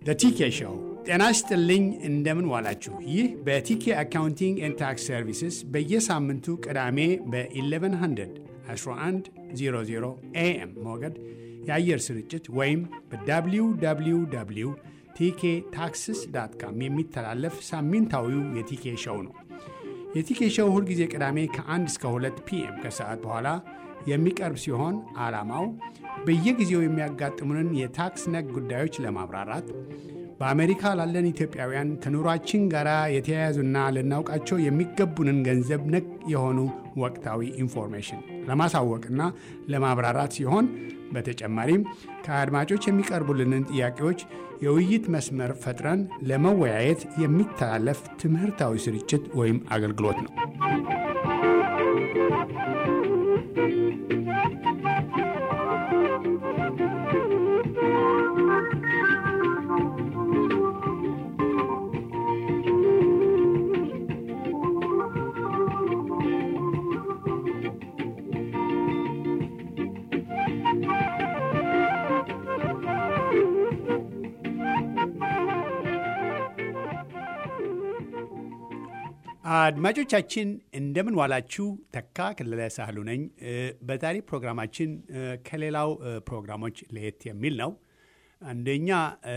ቲኬ ሾው። ጤና ይስጥልኝ፣ እንደምን ዋላችሁ። ይህ በቲኬ አካውንቲንግ ኤንድ ታክስ ሰርቪስስ በየሳምንቱ ቅዳሜ በ1100 1100 ኤኤም ሞገድ የአየር ስርጭት ወይም በwww ቲኬ ታክስስ ዳት ካም የሚተላለፍ ሳምንታዊው የቲኬ ሾው ነው። የቲኬ ሾው ሁልጊዜ ቅዳሜ ከ1 እስከ 2 ፒኤም ከሰዓት በኋላ የሚቀርብ ሲሆን ዓላማው በየጊዜው የሚያጋጥሙንን የታክስ ነክ ጉዳዮች ለማብራራት በአሜሪካ ላለን ኢትዮጵያውያን ከኑሯችን ጋር የተያያዙና ልናውቃቸው የሚገቡንን ገንዘብ ነክ የሆኑ ወቅታዊ ኢንፎርሜሽን ለማሳወቅና ለማብራራት ሲሆን በተጨማሪም ከአድማጮች የሚቀርቡልንን ጥያቄዎች የውይይት መስመር ፈጥረን ለመወያየት የሚተላለፍ ትምህርታዊ ስርጭት ወይም አገልግሎት ነው። አድማጮቻችን እንደምን ዋላችሁ። ተካ ክልለ ሳህሉ ነኝ። በዛሬ ፕሮግራማችን ከሌላው ፕሮግራሞች ለየት የሚል ነው። አንደኛ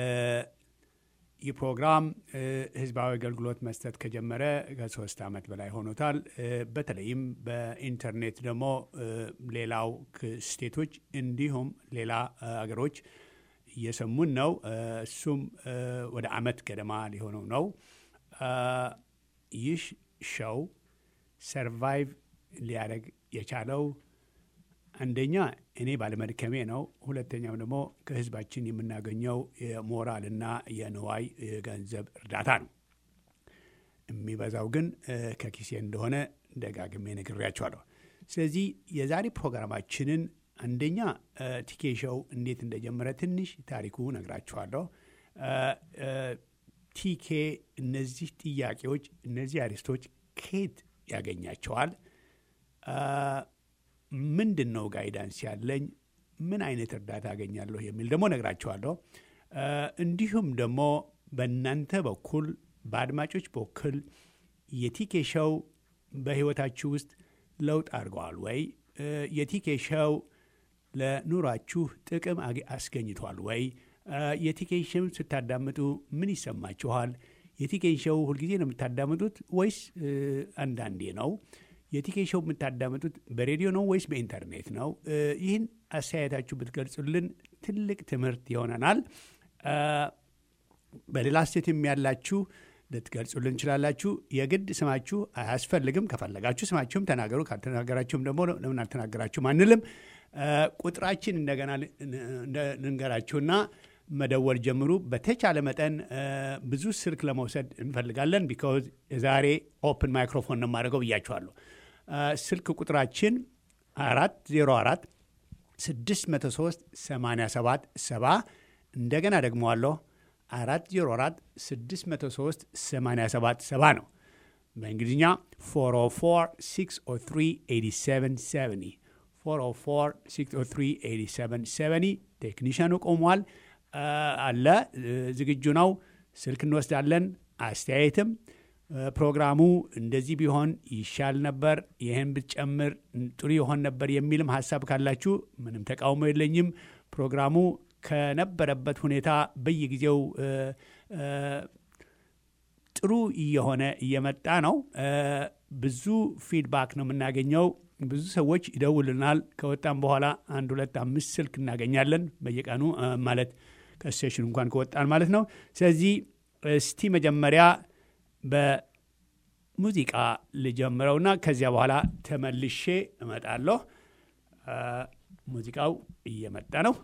ይህ ፕሮግራም ሕዝባዊ አገልግሎት መስጠት ከጀመረ ከሶስት ዓመት በላይ ሆኖታል። በተለይም በኢንተርኔት ደግሞ ሌላው ስቴቶች እንዲሁም ሌላ አገሮች እየሰሙን ነው። እሱም ወደ ዓመት ገደማ ሊሆነው ነው። ይህ ሾው ሰርቫይቭ ሊያደርግ የቻለው አንደኛ እኔ ባለመድከሜ ነው። ሁለተኛም ደግሞ ከህዝባችን የምናገኘው የሞራልና የንዋይ የገንዘብ እርዳታ ነው። የሚበዛው ግን ከኪሴ እንደሆነ ደጋግሜ ነግሬያቸዋለሁ። ስለዚህ የዛሬ ፕሮግራማችንን አንደኛ ቲኬ ሾው እንዴት እንደጀመረ ትንሽ ታሪኩ ነግራችኋለሁ። ቲኬ እነዚህ ጥያቄዎች እነዚህ አሪስቶች ከየት ያገኛቸዋል? ምንድን ነው ጋይዳንስ ያለኝ? ምን አይነት እርዳታ አገኛለሁ የሚል ደግሞ ነግራቸዋለሁ። እንዲሁም ደግሞ በእናንተ በኩል በአድማጮች በኩል የቲኬ ሾው በህይወታችሁ ውስጥ ለውጥ አድርገዋል ወይ? የቲኬ ሾው ለኑሯችሁ ጥቅም አስገኝቷል ወይ? የቲኬን ሾው ስታዳምጡ ምን ይሰማችኋል? የቲኬን ሾው ሁልጊዜ ነው የምታዳምጡት ወይስ አንዳንዴ ነው? የቲኬን ሾው የምታዳምጡት በሬዲዮ ነው ወይስ በኢንተርኔት ነው? ይህን አስተያየታችሁ ብትገልጹልን ትልቅ ትምህርት ይሆነናል። በሌላ ስቴትም ያላችሁ ልትገልጹልን እንችላላችሁ። የግድ ስማችሁ አያስፈልግም። ከፈለጋችሁ ስማችሁም ተናገሩ። ካልተናገራችሁም ደግሞ ለምን አልተናገራችሁም አንልም። ቁጥራችን እንደገና ልንገራችሁና መደወል ጀምሩ። በተቻለ መጠን ብዙ ስልክ ለመውሰድ እንፈልጋለን። ቢካዝ የዛሬ ኦፕን ማይክሮፎን ነው የማደርገው ብያችኋለሁ። ስልክ ቁጥራችን አራት ዜሮ አራት ስድስት መቶ ሶስት ሰማንያ ሰባት ሰባ እንደገና ደግመዋለሁ አራት ዜሮ አራት ስድስት መቶ ሶስት ሰማንያ ሰባት ሰባ ነው። በእንግሊዝኛ ፎር ኦ ፎር ሲክስ ኦ ትሪ ኤይቲ ሰቨን ሰቨኒ 404 ቴክኒሽያኑ ቆሟል አለ ዝግጁ ነው። ስልክ እንወስዳለን። አስተያየትም ፕሮግራሙ እንደዚህ ቢሆን ይሻል ነበር፣ ይህን ብትጨምር ጥሩ ይሆን ነበር የሚልም ሀሳብ ካላችሁ ምንም ተቃውሞ የለኝም። ፕሮግራሙ ከነበረበት ሁኔታ በየጊዜው ጥሩ እየሆነ እየመጣ ነው። ብዙ ፊድባክ ነው የምናገኘው። ብዙ ሰዎች ይደውልናል። ከወጣም በኋላ አንድ ሁለት አምስት ስልክ እናገኛለን በየቀኑ ማለት ከስቴሽን እንኳን ከወጣን ማለት ነው። ስለዚህ እስቲ መጀመሪያ በሙዚቃ ልጀምረውና ከዚያ በኋላ ተመልሼ እመጣለሁ። ሙዚቃው እየመጣ ነው።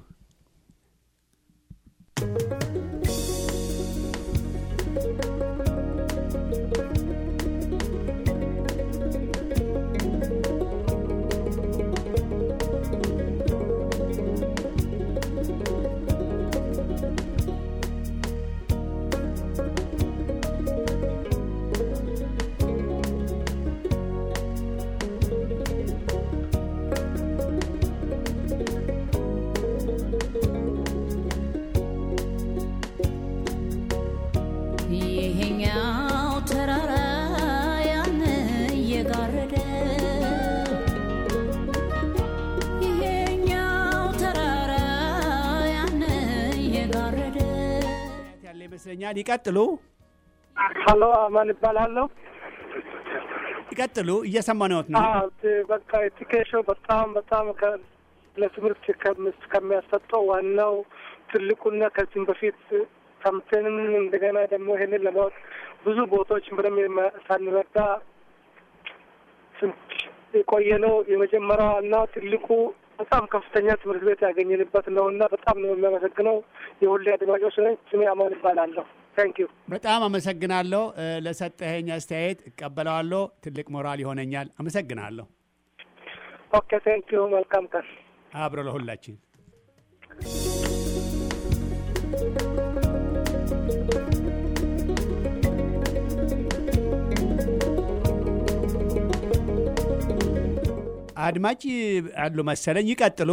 ይመስለኛል። ይቀጥሉ ሀሎ አማን ይባላለሁ። ይቀጥሉ፣ እየሰማነዎት ነው። አዎ፣ ት- በቃ ኤዱኬሽን በጣም በጣም ከ- ለትምህርት ከምስ- ከሚያሰጠው ዋናው ትልቁና ከዚህም በፊት ሰምተንም እንደገና ደግሞ ይህንን ለማወቅ ብዙ ቦታዎች ምንም የማ- ሳንረዳ ስንት የቆየ ነው። የመጀመሪያው እና ትልቁ በጣም ከፍተኛ ትምህርት ቤት ያገኘንበት ነው እና በጣም ነው የሚያመሰግነው። የሁሌ አድማጮች ነኝ። ስሜ አማን ይባላለሁ። ታንክ ዩ በጣም አመሰግናለሁ እ፣ ለሰጠኸኝ አስተያየት እቀበለዋለሁ። ትልቅ ሞራል ይሆነኛል። አመሰግናለሁ። ኦኬ ታንክ ዩ። መልካም ቀን። አብሮ ለሁላችን አድማጭ አሉ መሰለኝ። ይቀጥሉ።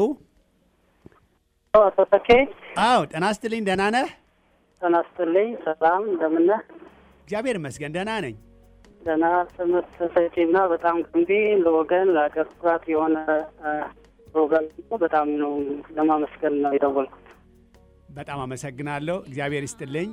አቶ ተኬ አዎ ጤና ይስጥልኝ። ደህና ነህ? ጤና ይስጥልኝ። ሰላም እንደምን ነህ? እግዚአብሔር ይመስገን ደህና ነኝ። ደህና ትምህርት ሰጪና በጣም ገንቢ ለወገን ለአገር ኩራት የሆነ አ፣ ፕሮግራም ነው። በጣም ነው ለማመስገን ነው የደወልኩት። በጣም አመሰግናለሁ። እግዚአብሔር ይስጥልኝ።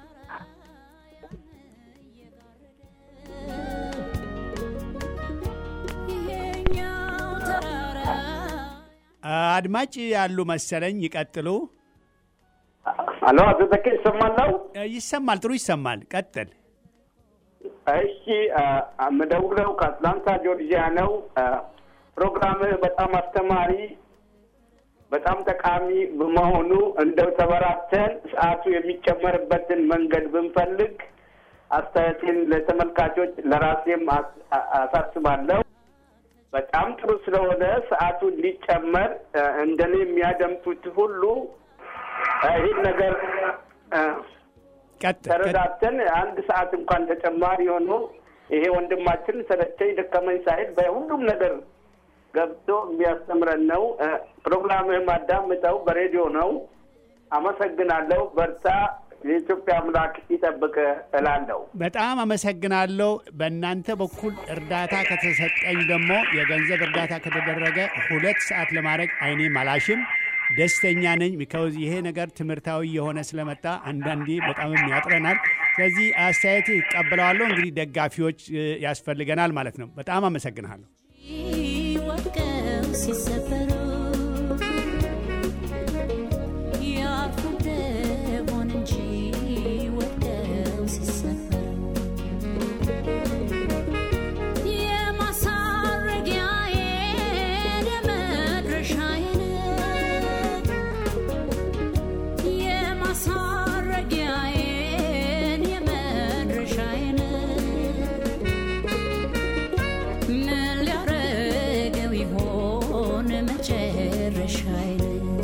አድማጭ ያሉ መሰለኝ። ይቀጥሉ። አሎ አቶ ተኬ ይሰማለው? እ፣ ይሰማል፣ ጥሩ ይሰማል። ቀጥል። እሺ አ፣ የምደውለው ከአትላንታ ጆርጂያ ነው። አ፣ ፕሮግራምህ በጣም አስተማሪ፣ በጣም ጠቃሚ በመሆኑ እንደው ተበራተን ሰዓቱ የሚጨመርበትን መንገድ ብንፈልግ አስተያየቴን ለተመልካቾች ለራሴም አስ- አ- አሳስባለሁ። በጣም ጥሩ ስለሆነ ሰዓቱ እንዲጨመር አ፣ እንደኔ የሚያደምጡት ሁሉ አ፣ ይህን ነገር አ፣ ቀጥል። ቀጥል። ተረዳተን አንድ ሰዓት እንኳን ተጨማሪ ሆኖ ይሄ ወንድማችን ሰለቸኝ ደከመኝ ሳይል በሁሉም ነገር ገብቶ የሚያስተምረን ነው። እ፣ ፕሮግራምህም አዳምጠው በሬዲዮ ነው። አመሰግናለሁ። በርታ። የኢትዮጵያ አምላክ ይጠብቅ እላለሁ። በጣም አመሰግናለሁ። በእናንተ በኩል እርዳታ ከተሰጠኝ ደግሞ የገንዘብ እርዳታ ከተደረገ ሁለት ሰዓት ለማድረግ አይኔ አላሽም። ደስተኛ ነኝ። ቢካውዝ ይሄ ነገር ትምህርታዊ የሆነ ስለመጣ አንዳንዴ በጣምም ያጥረናል። ስለዚህ አስተያየት ይቀበለዋለሁ። እንግዲህ ደጋፊዎች እ፣ ያስፈልገናል ማለት ነው። በጣም አመሰግናለሁ። ወድቀው ሲሰበሩ ያርፉ እንደሆን እንጂ ወድቀው ሲሰበሩ የማሳረጊያዬን የመድረሻዬን የማሳረጊያዬን የመድረሻዬን ምን ሊያረገው ይሆን መጨረሻዬን?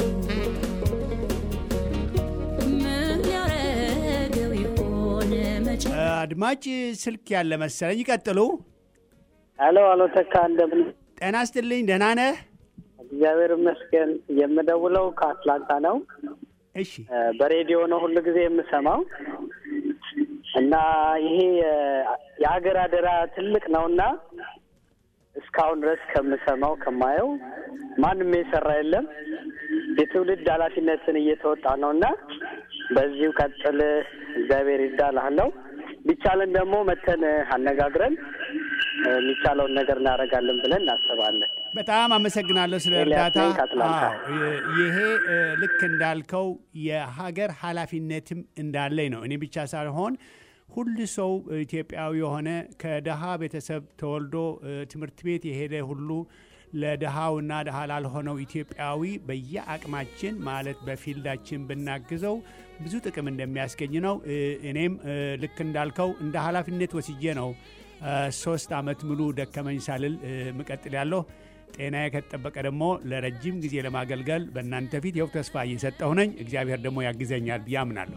ምን ሊያረገው ይሆን መጨ- አድማጭ ስልክ ያለ መሰለኝ። ይቀጥሉ። ሄሎ አሎ ተካ እንደምን ጤና ይስጥልኝ። ደህና ነህ? እግዚአብሔር ይመስገን። የምደውለው ከአትላንታ ነው። እሺ እ፣ በሬዲዮ ነው ሁሉ ጊዜ የምሰማው እና ይሄ እ፣ የሀገር አደራ ትልቅ ነውና እስካሁን ድረስ ከምሰማው ከማየው ማንም የሰራ የለም። የትውልድ ኃላፊነትን እየተወጣ ነው እና በዚሁ ቀጥል፣ እግዚአብሔር ይዳልሃለው። ቢቻለን ደግሞ መተን አነጋግረን እ፣ የሚቻለውን ነገር እናደርጋለን ብለን እናስባለን። በጣም አመሰግናለሁ ስለ ኤልያስ እርዳታ። ነኝ ከአትላንታ። አዎ፣ ይ- ይሄ እ፣ ልክ እንዳልከው የሀገር ኃላፊነትም እንዳለኝ ነው። እኔ ብቻ ሳልሆን ሁሉ ሰው ኢትዮጵያዊ የሆነ ከድሃ ቤተሰብ ተወልዶ እ፣ ትምህርት ቤት የሄደ ሁሉ ለድሃውና ድሃ ላልሆነው ኢትዮጵያዊ በየአቅማችን ማለት በፊልዳችን ብናግዘው ብዙ ጥቅም እንደሚያስገኝ ነው። እ፣ እኔም እ፣ ልክ እንዳልከው እንደ ኃላፊነት ወስጄ ነው እ፣ ሶስት አመት ሙሉ ደከመኝ ሳልል እ፣ ምቀጥል ያለሁ ጤናዬ ከተጠበቀ ደግሞ ለረጅም ጊዜ ለማገልገል በእናንተ ፊት ይኸው ተስፋ እየሰጠሁ ነኝ። እግዚአብሔር ደግሞ ያግዘኛል ብዬ አምናለሁ።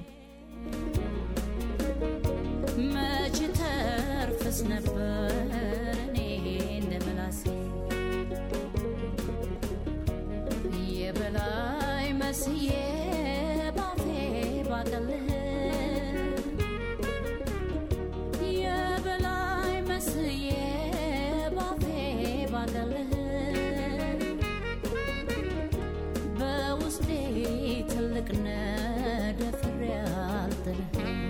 መች ተርፍስ ነበር እኔ እንደ መላሴ የበላይ መስዬ ባፌ ባቀልህ የበላይ መስዬ ባፌ ባቀልህ በውስጤ ትልቅ ነህ ደፍሬ አልጥልህ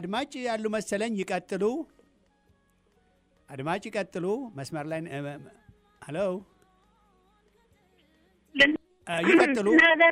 አድማጭ ያሉ መሰለኝ። ይቀጥሉ። አድማጭ ይቀጥሉ። መስመር ላይ ሄሎ፣ ይቀጥሉ፣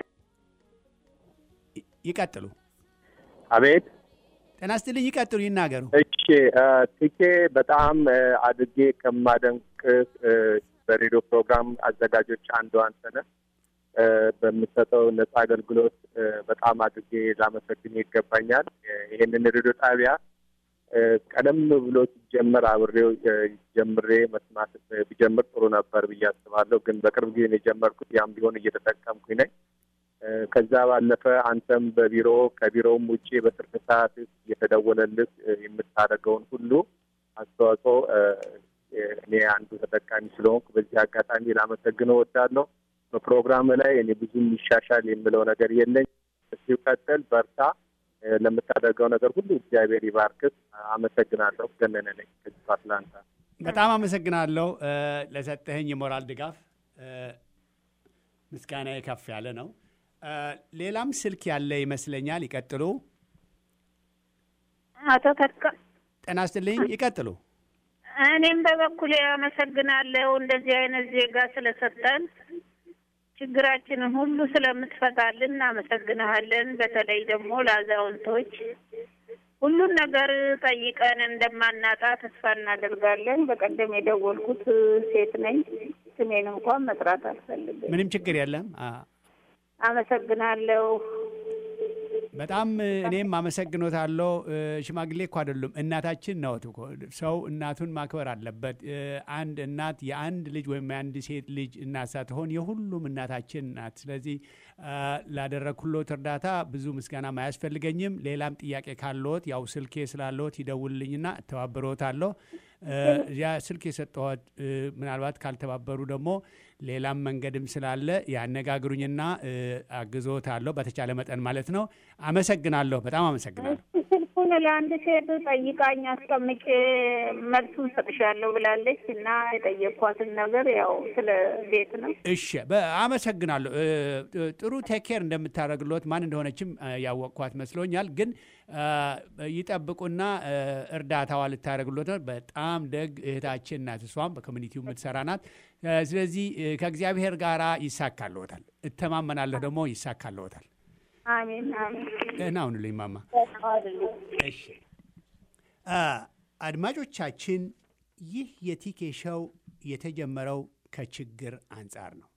ይቀጥሉ። አቤት ጤና ይስጥልኝ። ይቀጥሉ፣ ይናገሩ። እሺ ትኬ በጣም አድርጌ ከማደንቅ በሬዲዮ ፕሮግራም አዘጋጆች አንዱ አንተ ነህ። በምሰጠው ነጻ አገልግሎት በጣም አድርጌ ላመሰግን ይገባኛል። ይህንን ሬዲዮ ጣቢያ ቀደም ብሎ ሲጀመር አብሬው ጀምሬ መስማት ቢጀምር ጥሩ ነበር ብዬ አስባለሁ። ግን በቅርብ ጊዜ ነው የጀመርኩት። ያም ቢሆን እየተጠቀምኩኝ ነኝ። ከዛ ባለፈ አንተም በቢሮ ከቢሮውም ውጭ በትርፍ ሰዓት እየተደወለልህ የምታደርገውን ሁሉ አስተዋጽኦ እኔ አንዱ ተጠቃሚ ስለሆንኩ በዚህ አጋጣሚ ላመሰግነው እወዳለሁ። በፕሮግራም ላይ እኔ ብዙ የሚሻሻል የምለው ነገር የለኝ። እስኪ ቀጥል፣ በርታ። ለምታደርገው ነገር ሁሉ እግዚአብሔር ይባርክት። አመሰግናለሁ። ገነነ ነኝ ከዚህ አትላንታ። በጣም አመሰግናለሁ ለሰጠኸኝ የሞራል ድጋፍ። ምስጋና ከፍ ያለ ነው። ሌላም ስልክ ያለ ይመስለኛል። ይቀጥሉ። አቶ ተካ ጤና ይስጥልኝ። ይቀጥሉ። እኔም በበኩሌ አመሰግናለሁ እንደዚህ አይነት ዜጋ ስለሰጠን ችግራችንን ሁሉ ስለምትፈታልን እናመሰግንሃለን። በተለይ ደግሞ ለአዛውንቶች ሁሉን ነገር ጠይቀን እንደማናጣ ተስፋ እናደርጋለን። በቀደም የደወልኩት ሴት ነኝ። ስሜን እንኳን መጥራት አልፈልግም። ምንም ችግር የለም። አመሰግናለሁ። በጣም እኔም አመሰግኖታለሁ። ሽማግሌ እኮ አይደሉም፣ እናታችን ነው እኮ። ሰው እናቱን ማክበር አለበት። አንድ እናት የአንድ ልጅ ወይም የአንድ ሴት ልጅ እናት ሳትሆን የሁሉም እናታችን ናት። ስለዚህ ላደረግኩሎት እርዳታ ብዙ ምስጋናም አያስፈልገኝም። ሌላም ጥያቄ ካለዎት ያው ስልኬ ስላለዎት ይደውልልኝና እተባበረዎታለሁ። ያ ስልክ የሰጠሁት ምናልባት ካልተባበሩ ደግሞ ሌላም መንገድም ስላለ ያነጋግሩኝና አግዞታለሁ በተቻለ መጠን ማለት ነው። አመሰግናለሁ። በጣም አመሰግናለሁ። ስልኩን ለአንድ ሴት ጠይቃኝ አስቀምጬ መልሱን ሰጥሻለሁ ብላለች እና የጠየኳትን ነገር ያው ስለ ቤት ነው። እሺ፣ አመሰግናለሁ። ጥሩ ቴኬር እንደምታደርግሎት ማን እንደሆነችም ያወቅኳት መስሎኛል። ግን ይጠብቁና እርዳታዋ ልታደርግሎት ነው። በጣም ደግ እህታችን ናት። እሷም በኮሚኒቲው የምትሰራ ናት። ስለዚህ ከእግዚአብሔር ጋር ይሳካልዎታል። እተማመናለሁ ደግሞ ይሳካልዎታል። አሜን አሜን። ደህና ሁኑልኝ ማማ። እሺ አድማጮቻችን፣ ይህ የቲኬ ሾው የተጀመረው ከችግር አንጻር ነው።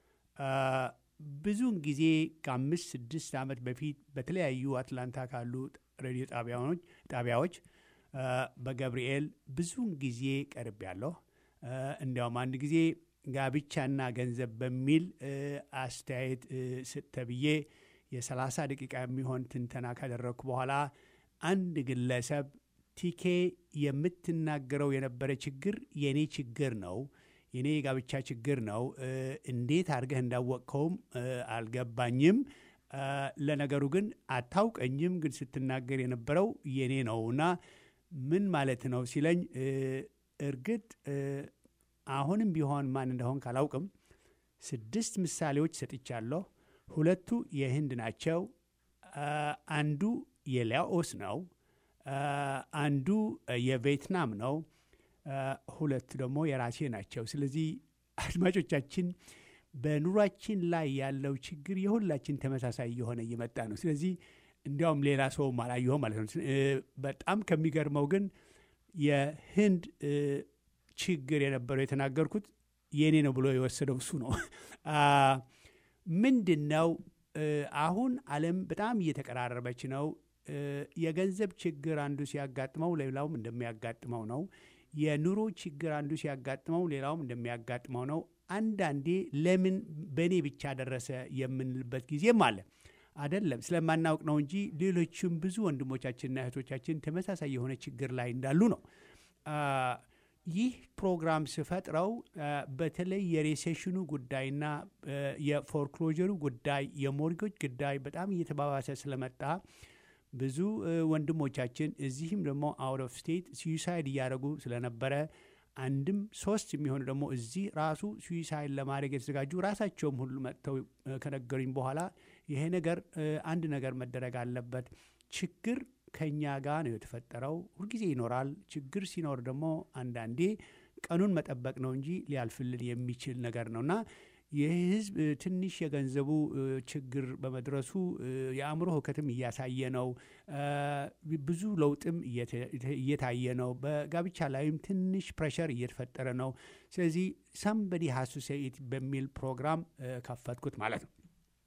ብዙውን ጊዜ ከአምስት ስድስት ዓመት በፊት በተለያዩ አትላንታ ካሉ ሬዲዮ ጣቢያዎች በገብርኤል ብዙውን ጊዜ ቀርብ ያለሁ እንዲያውም አንድ ጊዜ ጋብቻና ገንዘብ በሚል አስተያየት ስጥ ተብዬ የ30 ደቂቃ የሚሆን ትንተና ካደረግኩ በኋላ አንድ ግለሰብ ቲኬ የምትናገረው የነበረ ችግር የእኔ ችግር ነው የኔ የጋብቻ ችግር ነው። እንዴት አድርገህ እንዳወቅከውም አልገባኝም። ለነገሩ ግን አታውቀኝም፣ ግን ስትናገር የነበረው የኔ ነውና ምን ማለት ነው ሲለኝ፣ እርግጥ አሁንም ቢሆን ማን እንደሆን ካላውቅም ስድስት ምሳሌዎች ሰጥቻለሁ። ሁለቱ የህንድ ናቸው። አንዱ የላኦስ ነው። አንዱ የቬትናም ነው። ሁለት ደግሞ የራሴ ናቸው። ስለዚህ አድማጮቻችን በኑሯችን ላይ ያለው ችግር የሁላችን ተመሳሳይ የሆነ እየመጣ ነው። ስለዚህ እንዲያውም ሌላ ሰውም አላየሁም ማለት ነው። በጣም ከሚገርመው ግን የህንድ ችግር የነበረው የተናገርኩት የእኔ ነው ብሎ የወሰደው እሱ ነው። ምንድን ነው አሁን ዓለም በጣም እየተቀራረበች ነው። የገንዘብ ችግር አንዱ ሲያጋጥመው ሌላውም እንደሚያጋጥመው ነው። የኑሮ ችግር አንዱ ሲያጋጥመው ሌላውም እንደሚያጋጥመው ነው። አንዳንዴ ለምን በእኔ ብቻ ደረሰ የምንልበት ጊዜም አለ። አይደለም ስለማናውቅ ነው እንጂ ሌሎችም ብዙ ወንድሞቻችንና እህቶቻችን ተመሳሳይ የሆነ ችግር ላይ እንዳሉ ነው። ይህ ፕሮግራም ስፈጥረው በተለይ የሬሴሽኑ ጉዳይና የፎርክሎጀሩ ጉዳይ የሞርጌጅ ጉዳይ በጣም እየተባባሰ ስለመጣ ብዙ ወንድሞቻችን እዚህም ደግሞ አውት ኦፍ ስቴት ስዊሳይድ እያደረጉ ስለነበረ አንድም ሶስት የሚሆኑ ደግሞ እዚህ ራሱ ስዊሳይድ ለማድረግ የተዘጋጁ ራሳቸውም ሁሉ መጥተው ከነገሩኝ በኋላ ይሄ ነገር አንድ ነገር መደረግ አለበት፣ ችግር ከእኛ ጋር ነው የተፈጠረው። ሁልጊዜ ይኖራል። ችግር ሲኖር ደግሞ አንዳንዴ ቀኑን መጠበቅ ነው እንጂ ሊያልፍልን የሚችል ነገር ነው እና ይህ ህዝብ እ፣ ትንሽ የገንዘቡ እ፣ ችግር በመድረሱ እ፣ የአእምሮ ህውከትም እያሳየ ነው። እ፣ ብዙ ለውጥም እየተ- እየታየ ነው። በጋብቻ ላይም ትንሽ ፕሬሸር እየተፈጠረ ነው። ስለዚህ ሳምበዲ ሀሱ ሴኢት በሚል ፕሮግራም እ፣ ከፈትኩት ማለት ነው።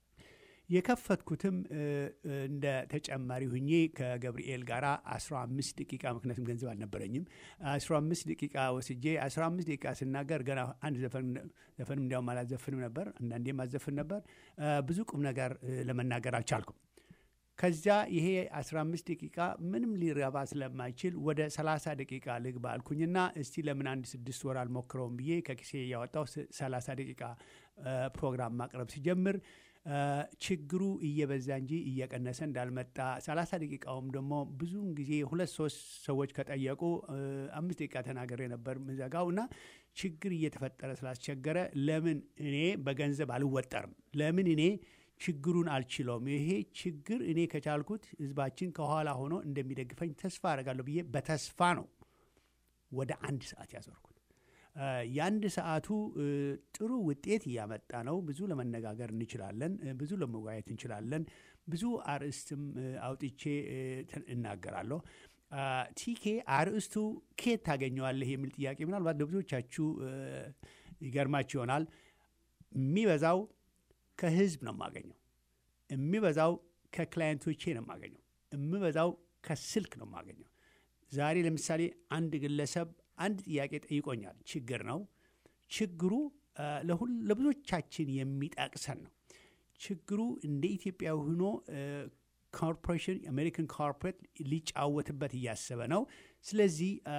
የከፈትኩትም እ፣ እ፣ እንደ ተጨማሪ ሁኜ ከገብርኤል ጋር 15 ደቂቃ ምክንያቱም ገንዘብ አልነበረኝም 15 ደቂቃ ወስጄ 15 ደቂቃ ስናገር ገና አንድ ዘፈን ዘፈንም እንዲያውም አላዘፍንም ነበር፣ አንዳንዴም አዘፍን ነበር። እ፣ ብዙ ቁም ነገር እ፣ ለመናገር አልቻልኩም። ከዚያ ይሄ 15 ደቂቃ ምንም ሊረባ ስለማይችል ወደ 30 ደቂቃ ልግባ አልኩኝና እስቲ ለምን አንድ ስድስት ወር አልሞክረውም ብዬ ከኪሴ እያወጣው 30 ደቂቃ እ፣ ፕሮግራም ማቅረብ ሲጀምር እ፣ ችግሩ እየበዛ እንጂ እየቀነሰ እንዳልመጣ 30 ደቂቃውም ደግሞ ብዙውን ጊዜ ሁለት ሶስት ሰዎች ከጠየቁ እ፣ አምስት ደቂቃ ተናገሬ ነበር ምዘጋው እና ችግር እየተፈጠረ ስላስቸገረ ለምን እኔ በገንዘብ አልወጠርም? ለምን እኔ ችግሩን አልችለውም? ይሄ ችግር እኔ ከቻልኩት ህዝባችን ከኋላ ሆኖ እንደሚደግፈኝ ተስፋ አደርጋለሁ ብዬ በተስፋ ነው ወደ አንድ ሰዓት ያዞርኩት። እ፣ የአንድ ሰዓቱ እ፣ ጥሩ ውጤት እያመጣ ነው። ብዙ ለመነጋገር እንችላለን። እ፣ ብዙ ለመወያየት እንችላለን። ብዙ አርዕስትም እ፣ አውጥቼ እ፣ ተ- እናገራለሁ። አ፣ ቲኬ አርዕስቱ ኬት ታገኘዋለህ የሚል ጥያቄ ምናልባት ለብዙዎቻችሁ እ፣ ይገርማችሁ ይሆናል። የሚበዛው ከህዝብ ነው የማገኘው። የሚበዛው ከክላየንቶቼ ነው የማገኘው። የሚበዛው ከስልክ ነው የማገኘው። ዛሬ ለምሳሌ አንድ ግለሰብ አንድ ጥያቄ ጠይቆኛል። ችግር ነው። ችግሩ አ፣ ለሁል ለብዙዎቻችን የሚጠቅሰን ነው። ችግሩ እንደ ኢትዮጵያ ሆኖ ኮርፖሬሽን የአሜሪካን ኮርፖሬት ሊጫወትበት እያሰበ ነው። ስለዚህ አ፣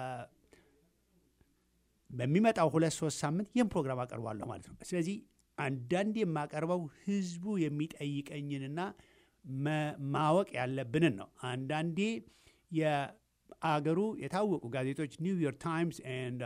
በሚመጣው ሁለት ሶስት ሳምንት ይህን ፕሮግራም አቀርባለሁ ማለት ነው። ስለዚህ አንዳንድ የማቀርበው ህዝቡ የሚጠይቀኝንና መ- ማወቅ ያለብንን ነው። አንዳንዴ የአገሩ የታወቁ ጋዜጦች ኒውዮርክ ታይምስ ኤንድ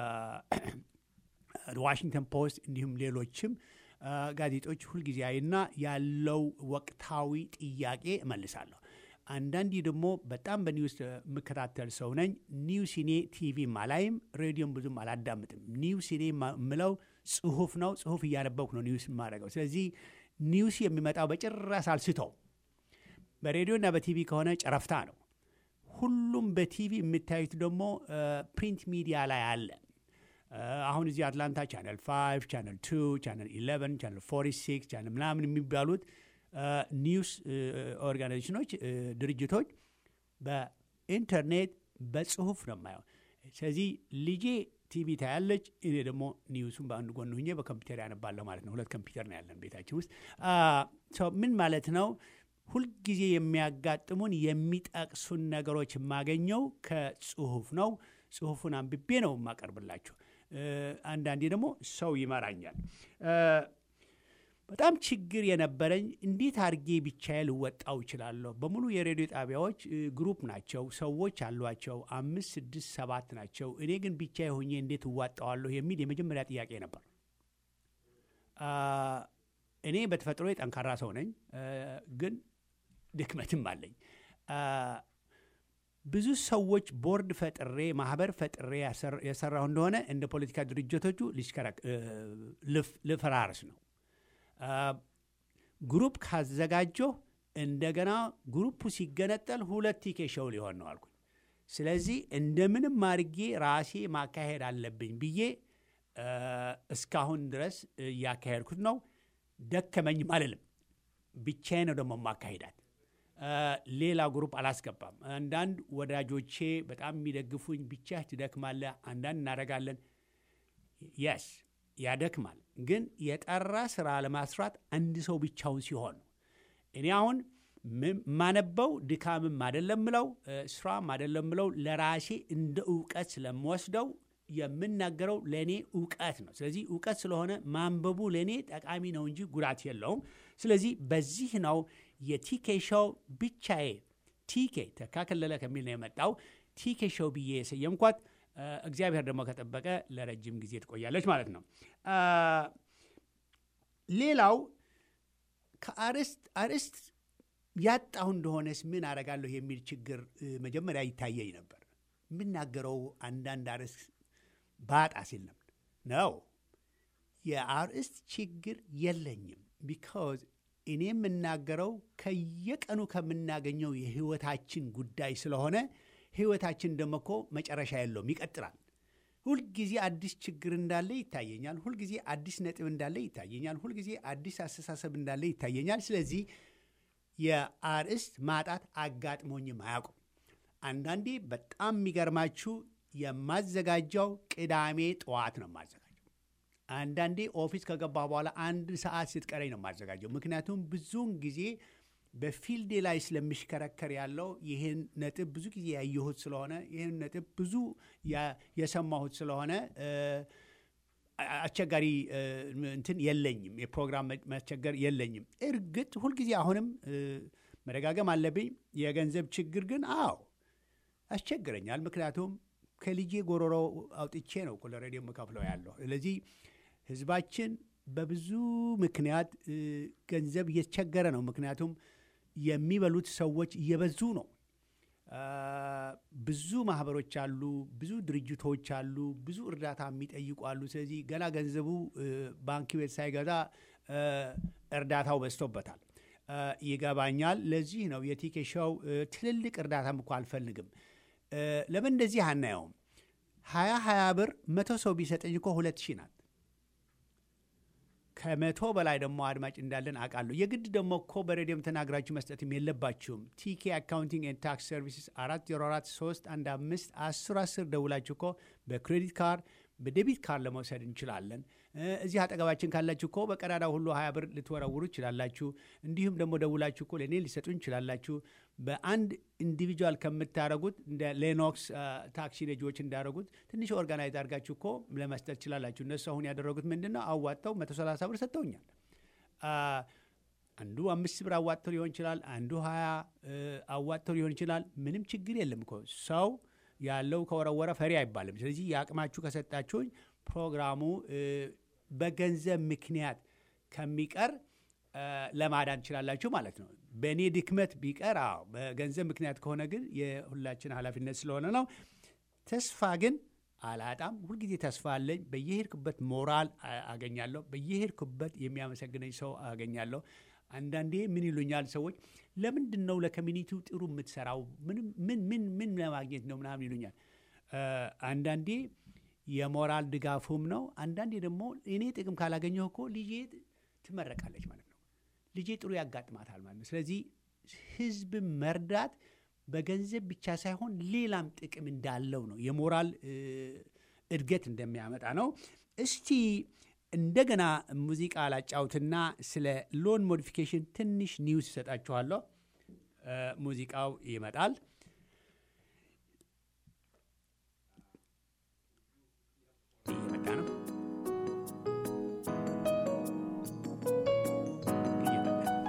ዋሽንግተን ፖስት እንዲሁም ሌሎችም አ፣ ጋዜጦች ሁልጊዜ አይና ያለው ወቅታዊ ጥያቄ እመልሳለሁ። አንዳንዴ ደግሞ በጣም በኒውስ የምከታተል ሰው ነኝ። ኒውሲኔ ቲቪ አላይም፣ ሬዲዮም ብዙም አላዳምጥም። ኒውሲኔ የምለው ጽሁፍ ነው። ጽሁፍ እያነበብኩ ነው ኒውስ የማደርገው። ስለዚህ ኒውስ የሚመጣው በጭራሽ አልስተው። በሬዲዮና በቲቪ ከሆነ ጨረፍታ ነው። ሁሉም በቲቪ የምታዩት ደግሞ ፕሪንት ሚዲያ ላይ አለ። አ፣ አሁን እዚህ አትላንታ ቻነል 5 ቻነል 2 ቻነል 11 ቻነል 46 ቻነል ምናምን የሚባሉት አ፣ ኒውስ እ፣ ኦርጋናይዜሽኖች እ፣ ድርጅቶች በኢንተርኔት በጽሁፍ ነው የማየው። ስለዚህ ልጄ ቲቪ ታያለች፣ እኔ ደግሞ ኒውሱን በአንድ ጎን ሁኜ በኮምፒውተር ያነባለሁ ማለት ነው። ሁለት ኮምፒውተር ነው ያለን ቤታችን ውስጥ። አ፣ ሰው ምን ማለት ነው? ሁልጊዜ የሚያጋጥሙን የሚጠቅሱን ነገሮች የማገኘው ከጽሁፍ ነው። ጽሁፉን አንብቤ ነው የማቀርብላችሁ። እ፣ አንዳንዴ ደግሞ ሰው ይመራኛል። እ፣ በጣም ችግር የነበረኝ እንዴት አድርጌ ብቻዬ ልወጣው እችላለሁ? በሙሉ የሬዲዮ ጣቢያዎች እ፣ ግሩፕ ናቸው፣ ሰዎች አሏቸው፣ አምስት ስድስት ሰባት ናቸው። እኔ ግን ብቻዬ ሆኜ እንዴት እዋጣዋለሁ የሚል የመጀመሪያ ጥያቄ ነበር። አ፣ እኔ በተፈጥሮ ጠንካራ ሰው ነኝ፣ እ፣ ግን ድክመትም አለኝ። አ፣ ብዙ ሰዎች ቦርድ ፈጥሬ ማህበር ፈጥሬ ያሰር- የሰራሁ እንደሆነ እንደ ፖለቲካ ድርጅቶቹ ሊሽከረክ- እ፣ ልፍ- ልፈራርስ ነው። አ፣ ግሩፕ ካዘጋጀሁ እንደገና ግሩፑ ሲገነጠል ሁለት ቲኬሾው ሊሆን ነው አልኩኝ። ስለዚህ እንደምንም አድርጌ ራሴ ማካሄድ አለብኝ ብዬ እ፣ እስካሁን ድረስ እያካሄድኩት ነው። ደከመኝም አልልም። ብቻዬ ነው ደግሞ ማካሄዳት። እ፣ ሌላ ግሩፕ አላስገባም። አንዳንድ ወዳጆቼ በጣም የሚደግፉኝ ብቻ ትደክማለህ፣ አንዳንድ እናደርጋለን የስ ያደክማል። ግን የጠራ ስራ ለማስራት አንድ ሰው ብቻውን ሲሆን ነው። እኔ አሁን ም- ማነበው ድካምም አይደለም ምለው እ፣ ስራም አይደለም ምለው ለራሴ እንደ እውቀት ስለምወስደው የምናገረው ለእኔ እውቀት ነው። ስለዚህ እውቀት ስለሆነ ማንበቡ ለእኔ ጠቃሚ ነው እንጂ ጉዳት የለውም። ስለዚህ በዚህ ነው የቲኬ ሾው ብቻዬ ቲኬ ተካከለለ ከሚል ነው የመጣው ቲኬ ሾው ብዬ የሰየምኳት። እ፣ እግዚአብሔር ደግሞ ከጠበቀ ለረጅም ጊዜ ትቆያለች ማለት ነው። አ፣ ሌላው ከአርዕስት አርዕስት ያጣሁ እንደሆነስ ምን አረጋለሁ የሚል ችግር እ፣ መጀመሪያ ይታየኝ ነበር። የምናገረው አንዳንድ አርዕስት ባጣ ሲል ነበር ነው የአርዕስት ችግር የለኝም። ቢካዝ እኔ የምናገረው ከየቀኑ ከምናገኘው የህይወታችን ጉዳይ ስለሆነ ህይወታችን ደግሞ እኮ መጨረሻ የለውም፣ ይቀጥላል። ሁልጊዜ አዲስ ችግር እንዳለ ይታየኛል። ሁልጊዜ አዲስ ነጥብ እንዳለ ይታየኛል። ሁልጊዜ አዲስ አስተሳሰብ እንዳለ ይታየኛል። ስለዚህ የአርዕስት ማጣት አጋጥሞኝም አያውቁም። አንዳንዴ በጣም የሚገርማችሁ የማዘጋጀው ቅዳሜ ጠዋት ነው የማዘጋጀው። አንዳንዴ ኦፊስ ከገባ በኋላ አንድ ሰዓት ስትቀረኝ ነው የማዘጋጀው። ምክንያቱም ብዙውን ጊዜ በፊልዴ ላይ ስለሚሽከረከር ያለው ይህን ነጥብ ብዙ ጊዜ ያየሁት ስለሆነ ይህን ነጥብ ብዙ ያ- የሰማሁት ስለሆነ እ፣ አስቸጋሪ እ፣ እንትን የለኝም። የፕሮግራም መ- ማስቸገር የለኝም። እርግጥ ሁልጊዜ አሁንም እ፣ መደጋገም አለብኝ። የገንዘብ ችግር ግን አዎ ያስቸግረኛል። ምክንያቱም ከልጄ ጎሮሮ አውጥቼ ነው እኮ ለሬዲዮ የምከፍለው ያለው። ስለዚህ ህዝባችን በብዙ ምክንያት እ፣ ገንዘብ እየተቸገረ ነው። ምክንያቱም የሚበሉት ሰዎች እየበዙ ነው። አ፣ ብዙ ማህበሮች አሉ፣ ብዙ ድርጅቶች አሉ፣ ብዙ እርዳታ የሚጠይቁ አሉ። ስለዚህ ገና ገንዘቡ እ፣ ባንክ ቤት ሳይገዛ እ፣ እርዳታው በዝቶበታል። እ፣ ይገባኛል። ለዚህ ነው የቲኬ ሾው እ፣ ትልልቅ እርዳታም እኮ አልፈልግም። እ፣ ለምን እንደዚህ አናየውም? ሀያ ሀያ ብር መቶ ሰው ቢሰጠኝ እኮ ሁለት ሺህ ናት። ከመቶ በላይ ደግሞ አድማጭ እንዳለን አውቃለሁ። የግድ ደግሞ እኮ በሬዲዮም ተናግራችሁ መስጠትም የለባችሁም። ቲኬ አካውንቲንግ ኤንድ ታክስ ሰርቪስስ አራት ዜሮ አራት ሶስት አንድ አምስት አስር አስር ደውላችሁ እኮ በክሬዲት ካርድ በዴቢት ካርድ ለመውሰድ እንችላለን። እ፣ እዚህ አጠገባችን ካላችሁ እኮ በቀዳዳው ሁሉ ሀያ ብር ልትወረውሩ ይችላላችሁ። እንዲሁም ደግሞ ደውላችሁ እኮ ለእኔ ሊሰጡ ይችላላችሁ። በአንድ ኢንዲቪጁዋል ከምታደረጉት እንደ ሌኖክስ አ፣ ታክሲ ነጂዎች እንዳደረጉት ትንሽ ኦርጋናይዝ አድርጋችሁ እኮ ለመስጠት ይችላላችሁ። እነሱ አሁን ያደረጉት ምንድን ነው? አዋጥተው መቶ ሰላሳ ብር ሰጥተውኛል። አ፣ አንዱ አምስት ብር አዋጥተው ሊሆን ይችላል። አንዱ ሀያ እ፣ አዋጥተው ሊሆን ይችላል። ምንም ችግር የለም እኮ ሰው ያለው ከወረወረ ፈሪ አይባልም። ስለዚህ የአቅማችሁ ከሰጣችሁኝ ፕሮግራሙ እ፣ በገንዘብ ምክንያት ከሚቀር እ፣ ለማዳን ትችላላችሁ ማለት ነው። በእኔ ድክመት ቢቀር አዎ፣ በገንዘብ ምክንያት ከሆነ ግን የሁላችን ኃላፊነት ስለሆነ ነው። ተስፋ ግን አላጣም። ሁልጊዜ ተስፋ አለኝ። በየሄድኩበት ሞራል አ- አገኛለሁ። በየሄድኩበት የሚያመሰግነኝ ሰው አገኛለሁ። አንዳንዴ ምን ይሉኛል ሰዎች፣ ለምንድን ነው ለኮሚኒቲው ጥሩ የምትሰራው? ምንም ምን ምን ምን ለማግኘት ነው ምናምን ይሉኛል። እ፣ አንዳንዴ የሞራል ድጋፉም ነው። አንዳንዴ ደግሞ እኔ ጥቅም ካላገኘሁ እኮ ልጄ ትመረቃለች ማለት ነው። ልጄ ጥሩ ያጋጥማታል ማለት ነው። ስለዚህ ህዝብ መርዳት በገንዘብ ብቻ ሳይሆን ሌላም ጥቅም እንዳለው ነው። የሞራል እ፣ እድገት እንደሚያመጣ ነው። እስቲ እንደገና ሙዚቃ ላጫውትና ስለ ሎን ሞዲፊኬሽን ትንሽ ኒውስ ይሰጣችኋለሁ። እ፣ ሙዚቃው ይመጣል። እየመጣ ነው። እየመጣ ነው።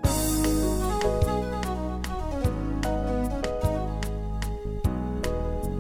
♪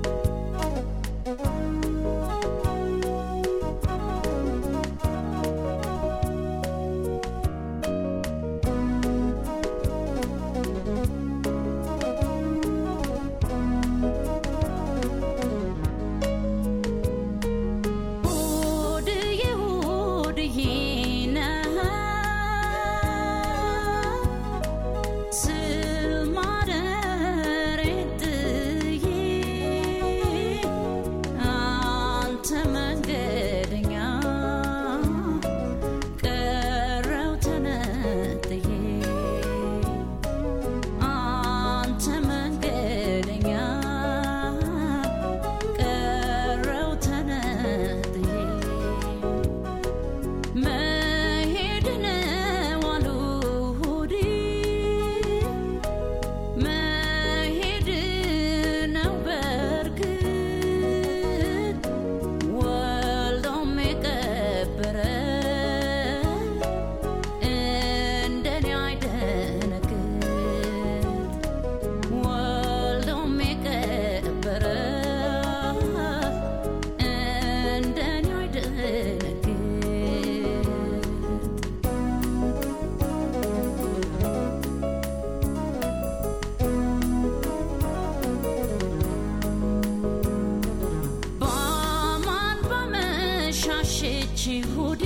ሆዴ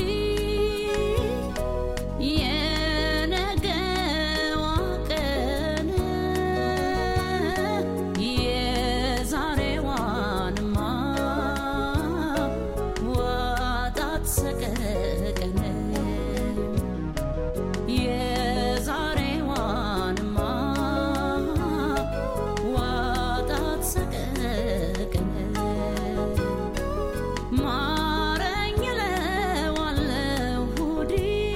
የነገዋ ቀን የዛሬዋንማ ዋጣት ሰቀቀን የዛሬዋንማ ዋጣት ሰቀቀን ማረኝ እለዋለሁ ሆዴ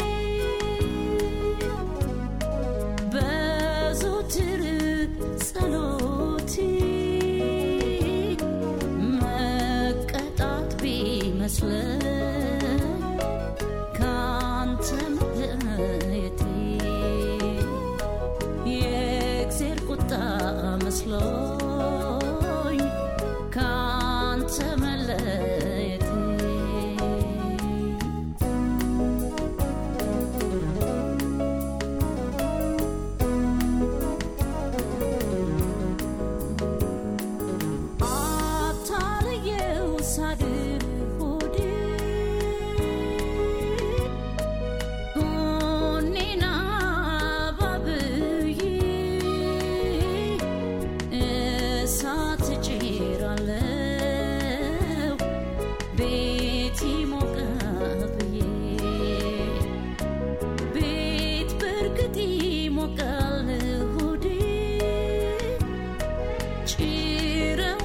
በዘወትር ጸሎቴ መቀጣት ቢመስለኝ ካንተ መለየቴ የእግዜር ቁጣ መስሎኝ ካንተ መለየቴ አታልየው ሳድር ሆዴ ጎኔና ባብዬ እሳት ጭራለው ቤት ይሞቃል ብዬ ቤት በርግጥ ይሞቃል ሆዴ ጭረው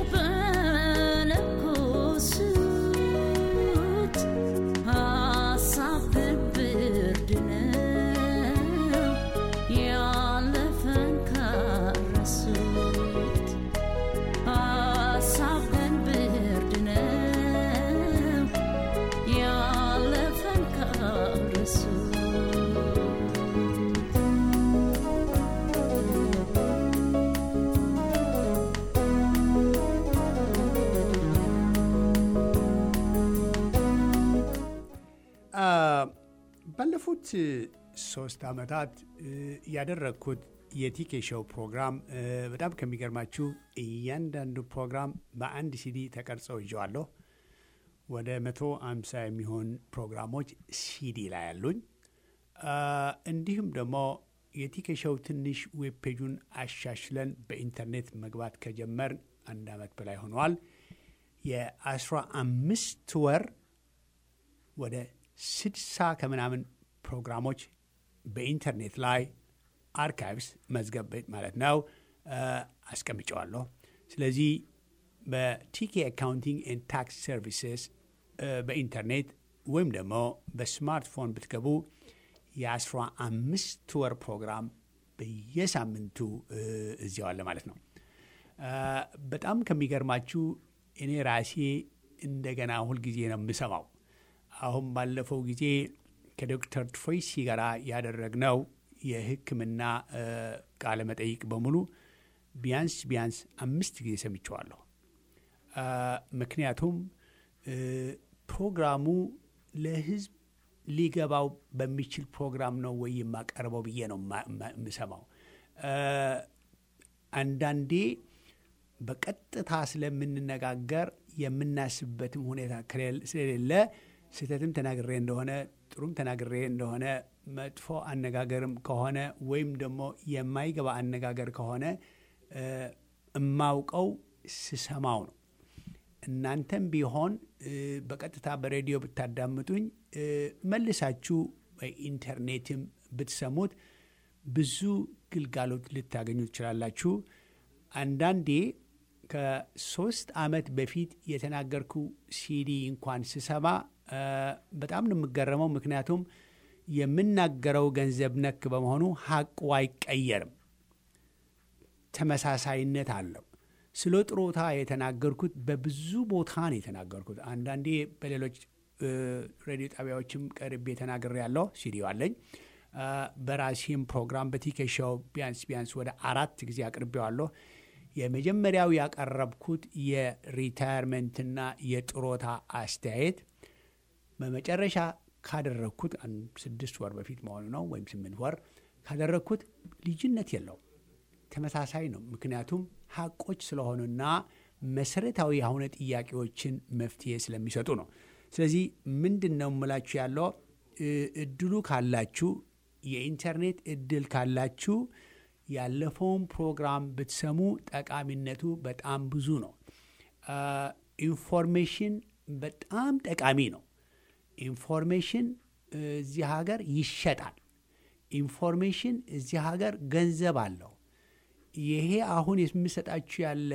በለኮሱት ሀሳብ ብርድ ነው ያለፈን ካረሱት ሀሳብ ግን ብርድ ነው ያለፈን ካረሱት ባለፉት ሶስት ዓመታት ያደረግኩት የቲኬ ሾው ፕሮግራም እ፣ በጣም ከሚገርማችሁ እያንዳንዱ ፕሮግራም በአንድ ሲዲ ተቀርጸው ይዤዋለሁ። ወደ መቶ አምሳ የሚሆን ፕሮግራሞች ሲዲ ላይ ያሉኝ አ፣ እንዲሁም ደግሞ የቲኬ ሾው ትንሽ ዌብ ፔጁን አሻሽለን በኢንተርኔት መግባት ከጀመር አንድ ዓመት በላይ ሆነዋል። የአስራ አምስት ወር ወደ ስድሳ ከምናምን ፕሮግራሞች በኢንተርኔት ላይ አርካይቭስ መዝገብ ቤት ማለት ነው አ፣ አስቀምጨዋለሁ። ስለዚህ በቲኬ አካውንቲንግ ኤንድ ታክስ ሰርቪስስ በኢንተርኔት ወይም ደግሞ በስማርትፎን ብትገቡ የአስራ አምስት ወር ፕሮግራም በየሳምንቱ እ፣ እዚያው አለ ማለት ነው። አ፣ በጣም ከሚገርማችሁ እኔ ራሴ እንደገና ሁልጊዜ ነው የምሰማው። አሁን ባለፈው ጊዜ ከዶክተር ትሮይሲ ጋር ያደረግነው የሕክምና እ፣ ቃለ መጠይቅ በሙሉ ቢያንስ ቢያንስ አምስት ጊዜ ሰምቸዋለሁ። አ፣ ምክንያቱም እ፣ ፕሮግራሙ ለህዝብ ሊገባው በሚችል ፕሮግራም ነው ወይ የማቀርበው ብዬ ነው ማ- ማ- የምሰማው። አ፣ አንዳንዴ በቀጥታ ስለምንነጋገር የምናስብበትም ሁኔታ ከሌለ- ስለሌለ ስህተትም ተናግሬ እንደሆነ ጥሩም ተናግሬ እንደሆነ መጥፎ አነጋገርም ከሆነ ወይም ደግሞ የማይገባ አነጋገር ከሆነ እ፣ እማውቀው ስሰማው ነው። እናንተም ቢሆን እ፣ በቀጥታ በሬዲዮ ብታዳምጡኝ እ፣ መልሳችሁ በኢንተርኔትም ብትሰሙት ብዙ ግልጋሎት ልታገኙ ትችላላችሁ። አንዳንዴ ከሶስት ዓመት በፊት የተናገርኩ ሲዲ እንኳን ስሰማ እ፣ በጣም ነው የምገረመው። ምክንያቱም የምናገረው ገንዘብ ነክ በመሆኑ ሀቁ አይቀየርም፣ ተመሳሳይነት አለው። ስለ ጥሮታ የተናገርኩት በብዙ ቦታ ነው የተናገርኩት። አንዳንዴ በሌሎች እ፣ ሬዲዮ ጣቢያዎችም ቀርቤ ተናግሬ ያለው ሲዲዮ አለኝ። እ፣ በራሴም ፕሮግራም በቲኬሻው ቢያንስ ቢያንስ ወደ አራት ጊዜ አቅርቤዋለሁ። የመጀመሪያው ያቀረብኩት የሪታየርመንትና የጥሮታ አስተያየት በመጨረሻ ካደረግኩት አንድ ስድስት ወር በፊት መሆኑ ነው ወይም ስምንት ወር ካደረግኩት ልዩነት የለውም፣ ተመሳሳይ ነው። ምክንያቱም ሀቆች ስለሆኑና መሰረታዊ የሆነ ጥያቄዎችን መፍትሄ ስለሚሰጡ ነው። ስለዚህ ምንድን ነው የምላችሁ ያለው እድሉ ካላችሁ የኢንተርኔት እድል ካላችሁ ያለፈውን ፕሮግራም ብትሰሙ ጠቃሚነቱ በጣም ብዙ ነው። ኢንፎርሜሽን በጣም ጠቃሚ ነው። ኢንፎርሜሽን እዚህ ሀገር ይሸጣል። ኢንፎርሜሽን እዚህ ሀገር ገንዘብ አለው። ይሄ አሁን የምሰጣችሁ ያለ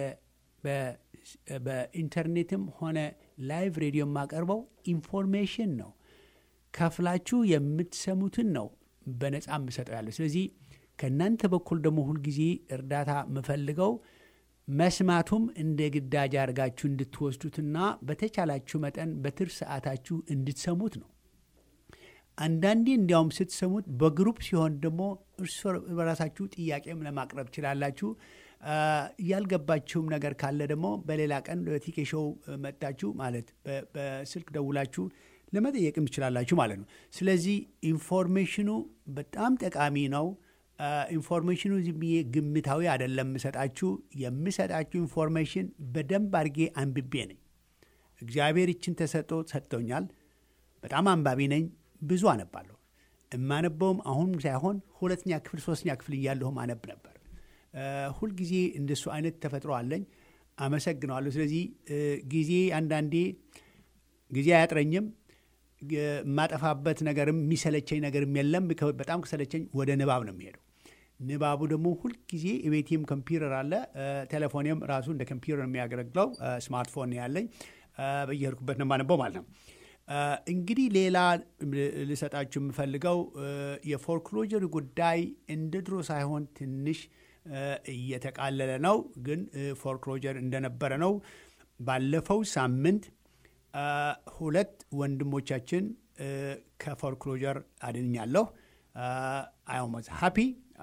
በኢንተርኔትም ሆነ ላይቭ ሬዲዮ የማቀርበው ኢንፎርሜሽን ነው። ከፍላችሁ የምትሰሙትን ነው በነፃ የምሰጠው ያለው። ስለዚህ ከእናንተ በኩል ደግሞ ሁልጊዜ እርዳታ የምፈልገው መስማቱም እንደ ግዳጅ አድርጋችሁ እንድትወስዱትና በተቻላችሁ መጠን በትርፍ ሰዓታችሁ እንድትሰሙት ነው። አንዳንዴ እንዲያውም ስትሰሙት በግሩፕ ሲሆን ደግሞ እርስ በራሳችሁ ጥያቄም ለማቅረብ ትችላላችሁ። ያልገባችሁም ነገር ካለ ደግሞ በሌላ ቀን በቲኬ ሾው መጥታችሁ ማለት በስልክ ደውላችሁ ለመጠየቅም ትችላላችሁ ማለት ነው። ስለዚህ ኢንፎርሜሽኑ በጣም ጠቃሚ ነው። ኢንፎርሜሽኑ ዝም ብዬ ግምታዊ አይደለም የምሰጣችሁ። የምሰጣችሁ ኢንፎርሜሽን በደንብ አድርጌ አንብቤ ነኝ። እግዚአብሔር ይችን ተሰጥቶ ሰጥቶኛል። በጣም አንባቢ ነኝ። ብዙ አነባለሁ። የማነበውም አሁን ሳይሆን ሁለተኛ ክፍል ሶስተኛ ክፍል እያለሁም አነብ ነበር። ሁልጊዜ እንደሱ አይነት ተፈጥሮ አለኝ። አመሰግነዋለሁ። ስለዚህ ጊዜ አንዳንዴ ጊዜ አያጥረኝም። የማጠፋበት ነገርም የሚሰለቸኝ ነገርም የለም። በጣም ከሰለቸኝ ወደ ንባብ ነው የሚሄደው። ንባቡ ደግሞ ሁልጊዜ የቤቴም ኮምፒውተር አለ። ቴሌፎኔም ራሱ እንደ ኮምፒውተር የሚያገለግለው ስማርትፎን ያለኝ በየሄድኩበት ነው የማነበው ማለት ነው። እንግዲህ ሌላ ልሰጣችሁ የምፈልገው የፎርክሎጀር ጉዳይ እንደ ድሮ ሳይሆን ትንሽ እየተቃለለ ነው፣ ግን ፎርክሎጀር እንደነበረ ነው። ባለፈው ሳምንት ሁለት ወንድሞቻችን ከፎርክሎጀር አድኛለሁ። አይሞዝ ሃፒ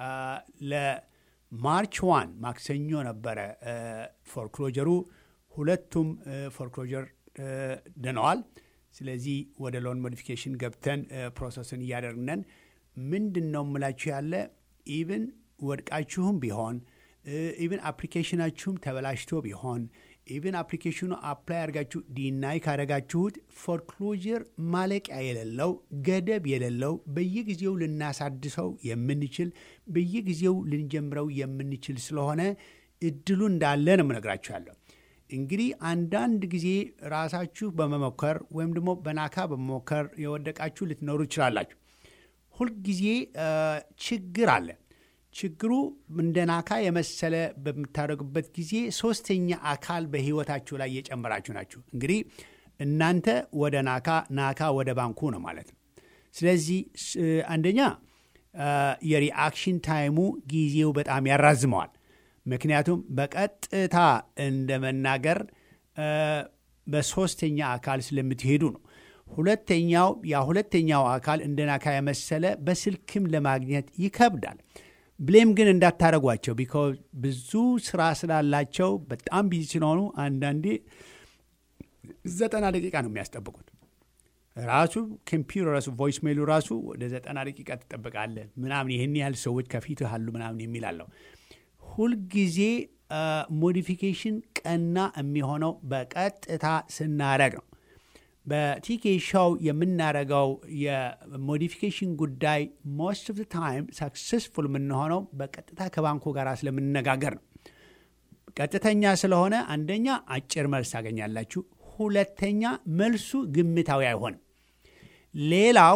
ለማርች ዋን ማክሰኞ ነበረ ፎርክሎጀሩ። ሁለቱም ፎርክሎጀር ድነዋል። ስለዚህ ወደ ሎን ሞዲፊኬሽን ገብተን ፕሮሰስን እያደረግነን ምንድን ነው የምላችሁ ያለ ኢቭን ወድቃችሁም ቢሆን ኢቭን አፕሊኬሽናችሁም ተበላሽቶ ቢሆን ኢቭን አፕሊኬሽኑ አፕላይ አድርጋችሁ ዲናይ ካደረጋችሁት ፎርክሎዥር ማለቂያ የሌለው ገደብ የሌለው በየጊዜው ልናሳድሰው የምንችል በየጊዜው ልንጀምረው የምንችል ስለሆነ እድሉ እንዳለ ነው የምነግራችሁ ያለው። እንግዲህ አንዳንድ ጊዜ ራሳችሁ በመሞከር ወይም ደግሞ በናካ በመሞከር የወደቃችሁ ልትኖሩ ትችላላችሁ። ሁልጊዜ ችግር አለ። ችግሩ እንደ ናካ የመሰለ በምታደርጉበት ጊዜ ሶስተኛ አካል በህይወታችሁ ላይ እየጨመራችሁ ናችሁ። እንግዲህ እናንተ ወደ ናካ፣ ናካ ወደ ባንኩ ነው ማለት ነው። ስለዚህ አንደኛ የሪአክሽን ታይሙ ጊዜው በጣም ያራዝመዋል። ምክንያቱም በቀጥታ እንደ መናገር በሶስተኛ አካል ስለምትሄዱ ነው። ሁለተኛው ያ ሁለተኛው አካል እንደ ናካ የመሰለ በስልክም ለማግኘት ይከብዳል። ብሌም ግን እንዳታረጓቸው ቢኮዝ ብዙ ስራ ስላላቸው በጣም ቢዚ ስለሆኑ አንዳንዴ ዘጠና ደቂቃ ነው የሚያስጠብቁት። ራሱ ኮምፒውተር ራሱ ቮይስ ሜሉ ራሱ ወደ ዘጠና ደቂቃ ትጠብቃለህ ምናምን ይህን ያህል ሰዎች ከፊት አሉ ምናምን የሚል አለው። ሁልጊዜ ሞዲፊኬሽን ቀና የሚሆነው በቀጥታ ስናረግ ነው። በቲኬ ሾው የምናደርገው የሞዲፊኬሽን ጉዳይ ሞስት ኦፍ ታይም ሰክሰስፉል የምንሆነው በቀጥታ ከባንኩ ጋር ስለምንነጋገር ነው። ቀጥተኛ ስለሆነ አንደኛ አጭር መልስ ታገኛላችሁ፣ ሁለተኛ መልሱ ግምታዊ አይሆንም። ሌላው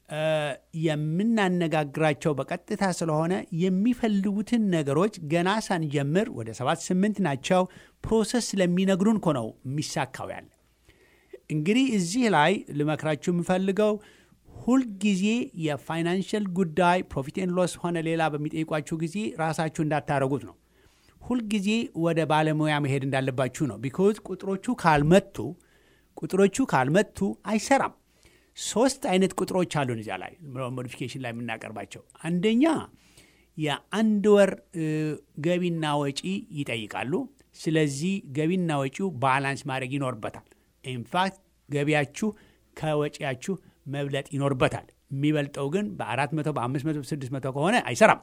የምናነጋግራቸው በቀጥታ ስለሆነ የሚፈልጉትን ነገሮች ገና ሳንጀምር ወደ ሰባት ስምንት ናቸው ፕሮሰስ ስለሚነግሩን እኮ ነው የሚሳካው ያለ እንግዲህ እዚህ ላይ ልመክራችሁ የምፈልገው ሁልጊዜ የፋይናንሽል ጉዳይ ፕሮፊት ኤንድ ሎስ ሆነ ሌላ በሚጠይቋችሁ ጊዜ ራሳችሁ እንዳታረጉት ነው። ሁልጊዜ ወደ ባለሙያ መሄድ እንዳለባችሁ ነው። ቢኮዝ ቁጥሮቹ ካልመቱ ቁጥሮቹ ካልመቱ አይሰራም። ሶስት አይነት ቁጥሮች አሉን እዚያ ላይ ሞዲፊኬሽን ላይ የምናቀርባቸው። አንደኛ የአንድ ወር ገቢና ወጪ ይጠይቃሉ። ስለዚህ ገቢና ወጪው ባላንስ ማድረግ ይኖርበታል። ኢንፋክት ገቢያችሁ ከወጪያችሁ መብለጥ ይኖርበታል። የሚበልጠው ግን በአራት መቶ በአምስት መቶ ስድስት መቶ ከሆነ አይሰራም።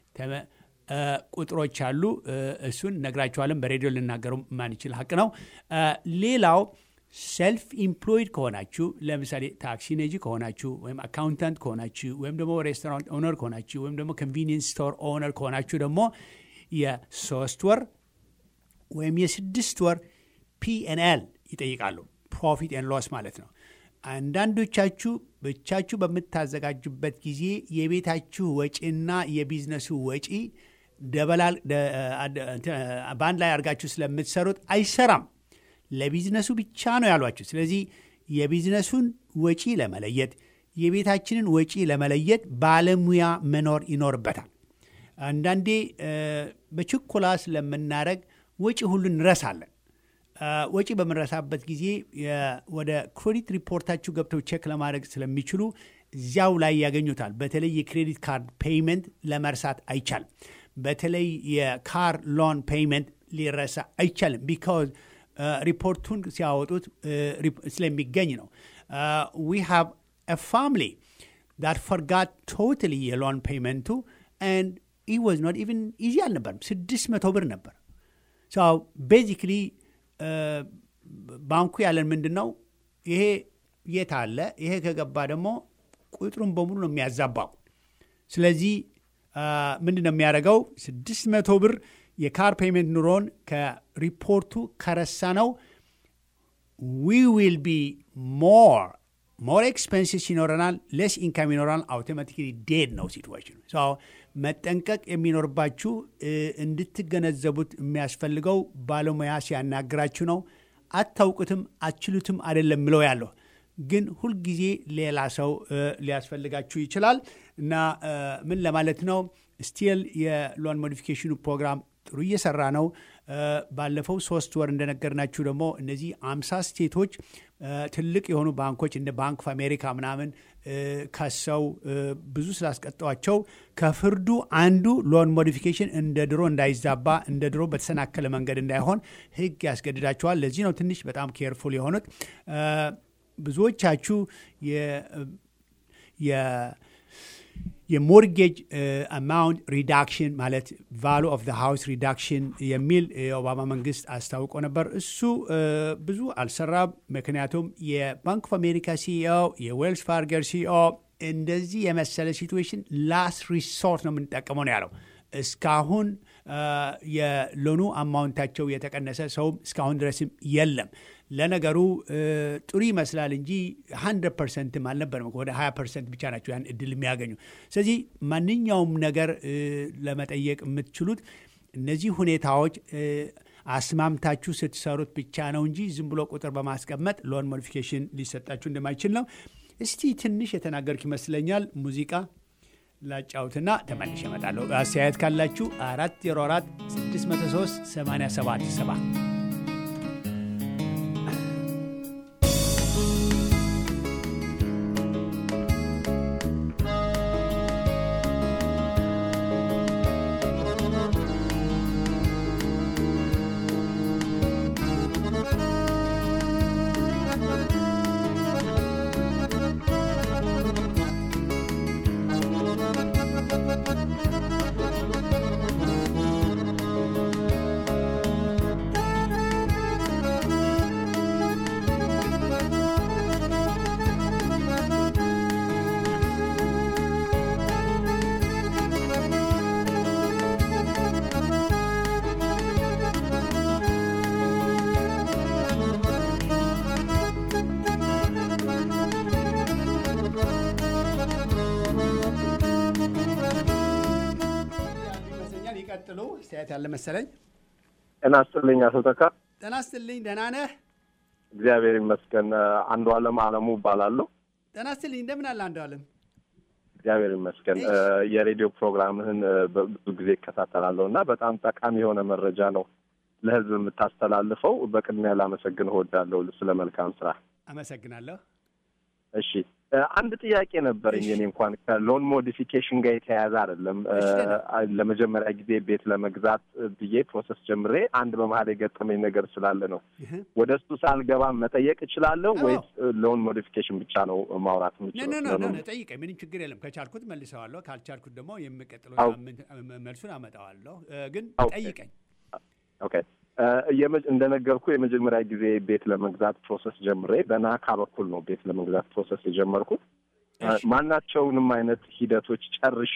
ቁጥሮች አሉ። እሱን ነግራችኋለን። በሬዲዮ ልናገሩ ማንችል ሀቅ ነው። ሌላው ሰልፍ ኢምፕሎይድ ከሆናችሁ ለምሳሌ ታክሲ ነጂ ከሆናችሁ ወይም አካውንታንት ከሆናችሁ ወይም ደግሞ ሬስቶራንት ኦነር ከሆናችሁ ወይም ደግሞ ኮንቪኒየንስ ስቶር ኦነር ከሆናችሁ ደግሞ የሶስት ወር ወይም የስድስት ወር ፒኤንኤል ይጠይቃሉ። ፕሮፊት ኤን ሎስ ማለት ነው። አንዳንዶቻችሁ ብቻችሁ በምታዘጋጁበት ጊዜ የቤታችሁ ወጪና የቢዝነሱ ወጪ ደበላል በአንድ ላይ አድርጋችሁ ስለምትሰሩት አይሰራም። ለቢዝነሱ ብቻ ነው ያሏችሁ። ስለዚህ የቢዝነሱን ወጪ ለመለየት የቤታችንን ወጪ ለመለየት ባለሙያ መኖር ይኖርበታል። አንዳንዴ በችኮላ ስለምናደረግ ወጪ ሁሉ እንረሳለን። ወጪ በምንረሳበት ጊዜ ወደ ክሬዲት ሪፖርታችሁ ገብተው ቼክ ለማድረግ ስለሚችሉ እዚያው ላይ ያገኙታል። በተለይ የክሬዲት ካርድ ፔይመንት ለመርሳት አይቻልም። በተለይ የካር ሎን ፔይመንት ሊረሳ አይቻልም። ቢካዝ ሪፖርቱን ሲያወጡት ስለሚገኝ ነው። ዊ ሃቭ a family that forgot totally የሎን ፔይመንቱ and it was not even easy አልነበርም። ስድስት መቶ ብር ነበር። ቤዚክሊ ባንኩ ያለን ምንድን ነው ይሄ የት አለ ይሄ ከገባ ደግሞ ቁጥሩን በሙሉ ነው የሚያዛባው። ስለዚህ ምንድን ነው የሚያደርገው ስድስት መቶ ብር የካር ፔይመንት ኑሮን ከሪፖርቱ ከረሳ ነው ዊ ዊል ቢ ሞር ሞር ኤክስፔንሲስ ይኖረናል፣ ሌስ ኢንካም ይኖረናል። አውቶማቲክሊ ዴድ ነው ሲትዌሽኑ። መጠንቀቅ የሚኖርባችሁ እንድትገነዘቡት የሚያስፈልገው ባለሙያ ሲያናግራችሁ ነው። አታውቁትም፣ አችሉትም አይደለም ምለው ያለሁ ግን ሁልጊዜ ሌላ ሰው ሊያስፈልጋችሁ ይችላል እና ምን ለማለት ነው ስቲል የሎን ሞዲፊኬሽኑ ፕሮግራም ጥሩ እየሰራ ነው። ባለፈው ሶስት ወር እንደነገርናችሁ ደግሞ እነዚህ አምሳ ስቴቶች ትልቅ የሆኑ ባንኮች እንደ ባንክ ኦፍ አሜሪካ ምናምን ከሰው ብዙ ስላስቀጠዋቸው ከፍርዱ አንዱ ሎን ሞዲፊኬሽን እንደ ድሮ እንዳይዛባ እንደ ድሮ በተሰናከለ መንገድ እንዳይሆን ሕግ ያስገድዳቸዋል። ለዚህ ነው ትንሽ በጣም ኬርፉል የሆኑት። ብዙዎቻችሁ የሞርጌጅ አማውንት ሪዳክሽን ማለት ቫሉ ኦፍ ሃውስ ሪዳክሽን የሚል የኦባማ መንግስት አስታውቆ ነበር። እሱ ብዙ አልሰራም። ምክንያቱም የባንክ ኦፍ አሜሪካ ሲኢኦ የዌልስ ፋርገር ሲኢኦ እንደዚህ የመሰለ ሲትዌሽን ላስት ሪሶርት ነው የምንጠቀመው ነው ያለው። እስካሁን የሎኑ አማውንታቸው የተቀነሰ ሰውም እስካሁን ድረስም የለም። ለነገሩ ጥሩ ይመስላል እንጂ 100 ፐርሰንትም አልነበረም። ወደ 20 ፐርሰንት ብቻ ናቸው ያን እድል የሚያገኙ። ስለዚህ ማንኛውም ነገር ለመጠየቅ የምትችሉት እነዚህ ሁኔታዎች አስማምታችሁ ስትሰሩት ብቻ ነው እንጂ ዝም ብሎ ቁጥር በማስቀመጥ ሎን ሞዲፊኬሽን ሊሰጣችሁ እንደማይችል ነው። እስቲ ትንሽ የተናገርክ ይመስለኛል። ሙዚቃ ላጫውትና ተመልሼ እመጣለሁ። አስተያየት ካላችሁ 404 603 87 ይቀጥሉ። አስተያየት ያለ መሰለኝ። ጤና ይስጥልኝ አቶ ተካ። ጤና ይስጥልኝ። ደህና ነህ? እግዚአብሔር ይመስገን። አንዱ አለም አለሙ እባላለሁ። ጤና ይስጥልኝ። እንደምን አለ አንዱ አለም? እግዚአብሔር ይመስገን። የሬዲዮ ፕሮግራምህን ብዙ ጊዜ እከታተላለሁ እና በጣም ጠቃሚ የሆነ መረጃ ነው ለህዝብ የምታስተላልፈው። በቅድሚያ ላመሰግን እወዳለሁ ስለ መልካም ስራ። አመሰግናለሁ። እሺ አንድ ጥያቄ ነበረኝ። እኔ እንኳን ከሎን ሞዲፊኬሽን ጋር የተያያዘ አይደለም። ለመጀመሪያ ጊዜ ቤት ለመግዛት ብዬ ፕሮሰስ ጀምሬ አንድ በመሀል የገጠመኝ ነገር ስላለ ነው። ወደ እሱ ሳልገባ መጠየቅ እችላለሁ ወይስ ሎን ሞዲፊኬሽን ብቻ ነው ማውራት የምችለው? ጠይቀኝ፣ ምንም ችግር የለም። ከቻልኩት መልሰዋለሁ፣ ካልቻልኩት ደግሞ የሚቀጥለው መልሱን አመጣዋለሁ። ግን ጠይቀኝ። ኦኬ የመ- እንደነገርኩ የመጀመሪያ ጊዜ ቤት ለመግዛት ፕሮሰስ ጀምሬ በናካ በኩል ነው ቤት ለመግዛት ፕሮሰስ የጀመርኩት። እ፣ እሺ። ማናቸውንም አይነት ሂደቶች ጨርሼ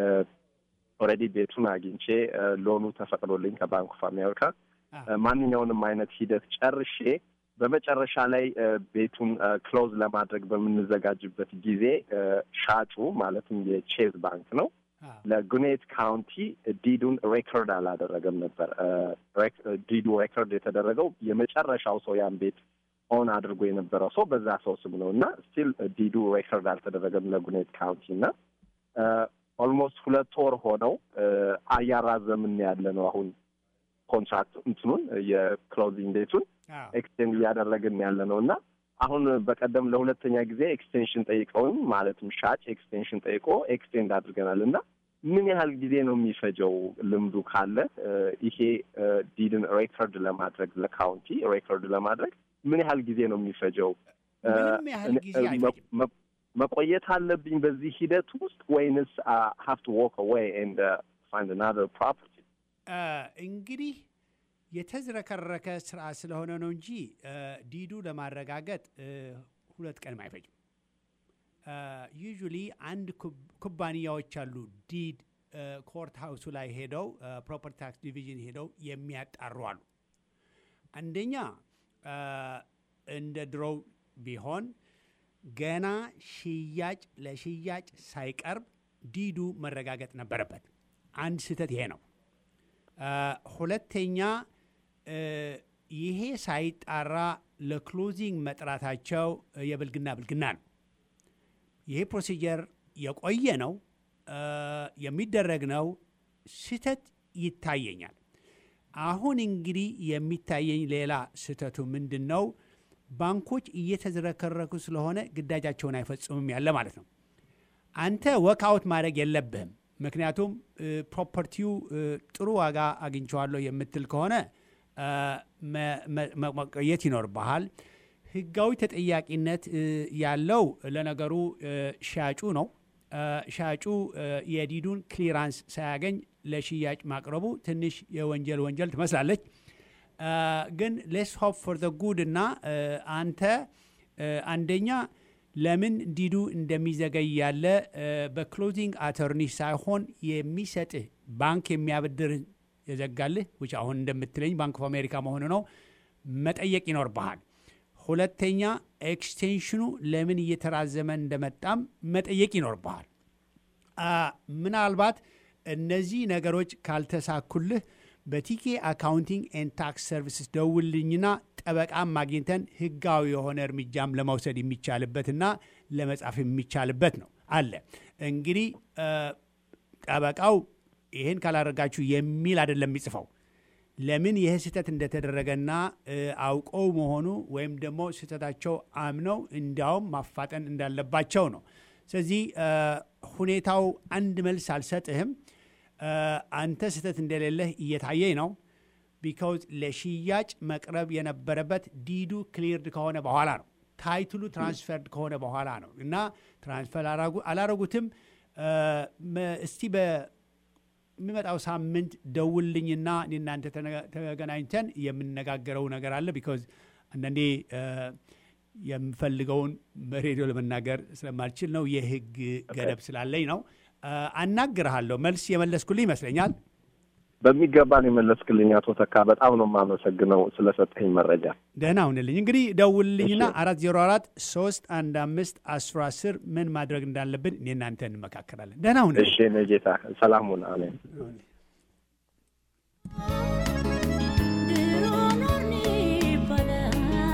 ኦልሬዲ ቤቱን አግኝቼ እ፣ ሎኑ ተፈቅዶልኝ ከባንክ ኦፍ አሜሪካ አ፣ እ፣ ማንኛውንም አይነት ሂደት ጨርሼ በመጨረሻ ላይ እ፣ ቤቱን ክሎዝ ለማድረግ በምንዘጋጅበት ጊዜ እ፣ ሻጩ ማለትም የቼዝ ባንክ ነው አ፣ ለጉኔት ካውንቲ ዲዱን ሬኮርድ አላደረገም ነበር። እ፣ ሬክ- ዲዱ ሬኮርድ የተደረገው የመጨረሻው ሰው ያን ቤት ኦን አድርጎ የነበረው ሰው በዛ ሰው ስም ነው እና ስቲል ዲዱ ሬኮርድ አልተደረገም ለጉኔት ካውንቲ እና ኦልሞስት ሁለት ወር ሆነው እ፣ እያራዘምን ያለ ነው አሁን ኮንትራክት እንትኑን የክሎዚንግ ዴቱን አ፣ ኤክስቴንድ እያደረግን ያለ ነው እና አሁን በቀደም ለሁለተኛ ጊዜ ኤክስቴንሽን ጠይቀውም ማለትም ሻጭ ኤክስቴንሽን ጠይቆ ኤክስቴንድ አድርገናል እና ምን ያህል ጊዜ ነው የሚፈጀው? ልምዱ ካለ እ፣ ይሄ ዲድን ሬከርድ ለማድረግ ለካውንቲ ሬከርድ ለማድረግ ምን ያህል ጊዜ ነው የሚፈጀው? እ፣ ምንም ያህል ጊዜ እ፣ አይፈጅም። መ- መቆየት አለብኝ በዚህ ሂደት ውስጥ ወይንስ ሀቭ ቱ ዎክ አዌይ ኤንድ ፋይንድ አናዘር ፕሮፐርቲ? አ፣ እንግዲህ የተዝረከረከ ስራ ስለሆነ ነው እንጂ አ፣ ዲዱ ለማረጋገጥ አ፣ ሁለት ቀንም አይፈጅም። ዩዥሊ አንድ ኩብ- ኩባንያዎች አሉ ዲድ አ፣ ኮርት ሀውሱ ላይ ሄደው ፕሮፐርቲ ታክስ ዲቪዥን ሄደው የሚያጣሩ አሉ። አንደኛ አ፣ እንደ ድሮው ቢሆን ገና ሽያጭ ለሽያጭ ሳይቀርብ ዲዱ መረጋገጥ ነበረበት። አንድ ስህተት ይሄ ነው። አ፣ ሁለተኛ እ፣ ይሄ ሳይጣራ ለክሎዚንግ መጥራታቸው የብልግና ብልግና ነው። ይሄ ፕሮሲጀር የቆየ ነው፣ አ፣ የሚደረግ ነው። ስህተት ይታየኛል። አሁን እንግዲህ የሚታየኝ ሌላ ስህተቱ ምንድን ነው? ባንኮች እየተዝረከረኩ ስለሆነ ግዳጃቸውን አይፈጽሙም ያለ ማለት ነው። አንተ ወክአውት ማድረግ የለብህም። ምክንያቱም እ፣ ፕሮፐርቲው እ፣ ጥሩ ዋጋ አግኝቼዋለሁ የምትል ከሆነ አ፣ መ- መ- መ- መቆየት ይኖርብሃል። ህጋዊ ተጠያቂነት እ፣ ያለው ለነገሩ እ፣ ሻጩ ነው። አ፣ ሻጩ እ፣ የዲዱን ክሊራንስ ሳያገኝ ለሽያጭ ማቅረቡ ትንሽ የወንጀል ወንጀል ትመስላለች። አ፣ ግን ሌስ ሆፕ ፎር ዘ ጉድ እና እ፣ አንተ እ፣ አንደኛ ለምን ዲዱ እንደሚዘገይ ያለ እ፣ በክሎዚንግ አተርኒ ሳይሆን የሚሰጥህ ባንክ የሚያበድርህ የዘጋልህ ውጭ አሁን እንደምትለኝ ባንክ ኦፍ አሜሪካ መሆኑ ነው መጠየቅ ይኖርብሃል። ሁለተኛ ኤክስቴንሽኑ ለምን እየተራዘመ እንደመጣም መጠየቅ ይኖርብሃል። አ፣ ምናልባት እነዚህ ነገሮች ካልተሳኩልህ በቲኬ አካውንቲንግ ኤንድ ታክስ ሰርቪስስ ደውልኝና ጠበቃም ማግኝተን ህጋዊ የሆነ እርምጃም ለመውሰድ የሚቻልበትና ለመጻፍ የሚቻልበት ነው አለ። እንግዲህ አ፣ ጠበቃው ይህን ካላደረጋችሁ የሚል አይደለም የሚጽፈው ለምን ይህ ስህተት እንደተደረገና እ፣ አውቀው መሆኑ ወይም ደግሞ ስህተታቸው አምነው እንዲያውም ማፋጠን እንዳለባቸው ነው። ስለዚህ እ፣ ሁኔታው አንድ መልስ አልሰጥህም። እ፣ አንተ ስህተት እንደሌለህ እየታየኝ ነው። ቢካውዝ ለሽያጭ መቅረብ የነበረበት ዲዱ ክሊርድ ከሆነ በኋላ ነው። ታይትሉ ትራንስፈርድ ከሆነ በኋላ ነው እና ትራንስፈር አላረጉ- አላረጉትም። እ፣ መ- እስቲ በ የሚመጣው ሳምንት ደውልኝና እኔ እናንተ ተነጋ- ተገናኝተን የምነጋገረው ነገር አለ። ቢካዝ አንዳንዴ እ፣ የምፈልገውን በሬዲዮ ለመናገር ስለማልችል ነው። የህግ ገደብ ስላለኝ ነው። እ፣ አናግርሃለሁ። መልስ የመለስኩልህ ይመስለኛል። በሚገባን የመለስክልኝ አቶ ተካ በጣም ነው የማመሰግነው ስለሰጠኝ መረጃ። ደህና ሁንልኝ። እንግዲህ ደውልልኝና እሺ። አራት ዜሮ አራት ሶስት አንድ አምስት አስራ አስር ምን ማድረግ እንዳለብን እኔ እናንተ እንመካከላለን። ደህና ሁንልኝ። እሺ እኔ ጌታ ሰላሙን አሜን። ድሮ ኖርን ይባላል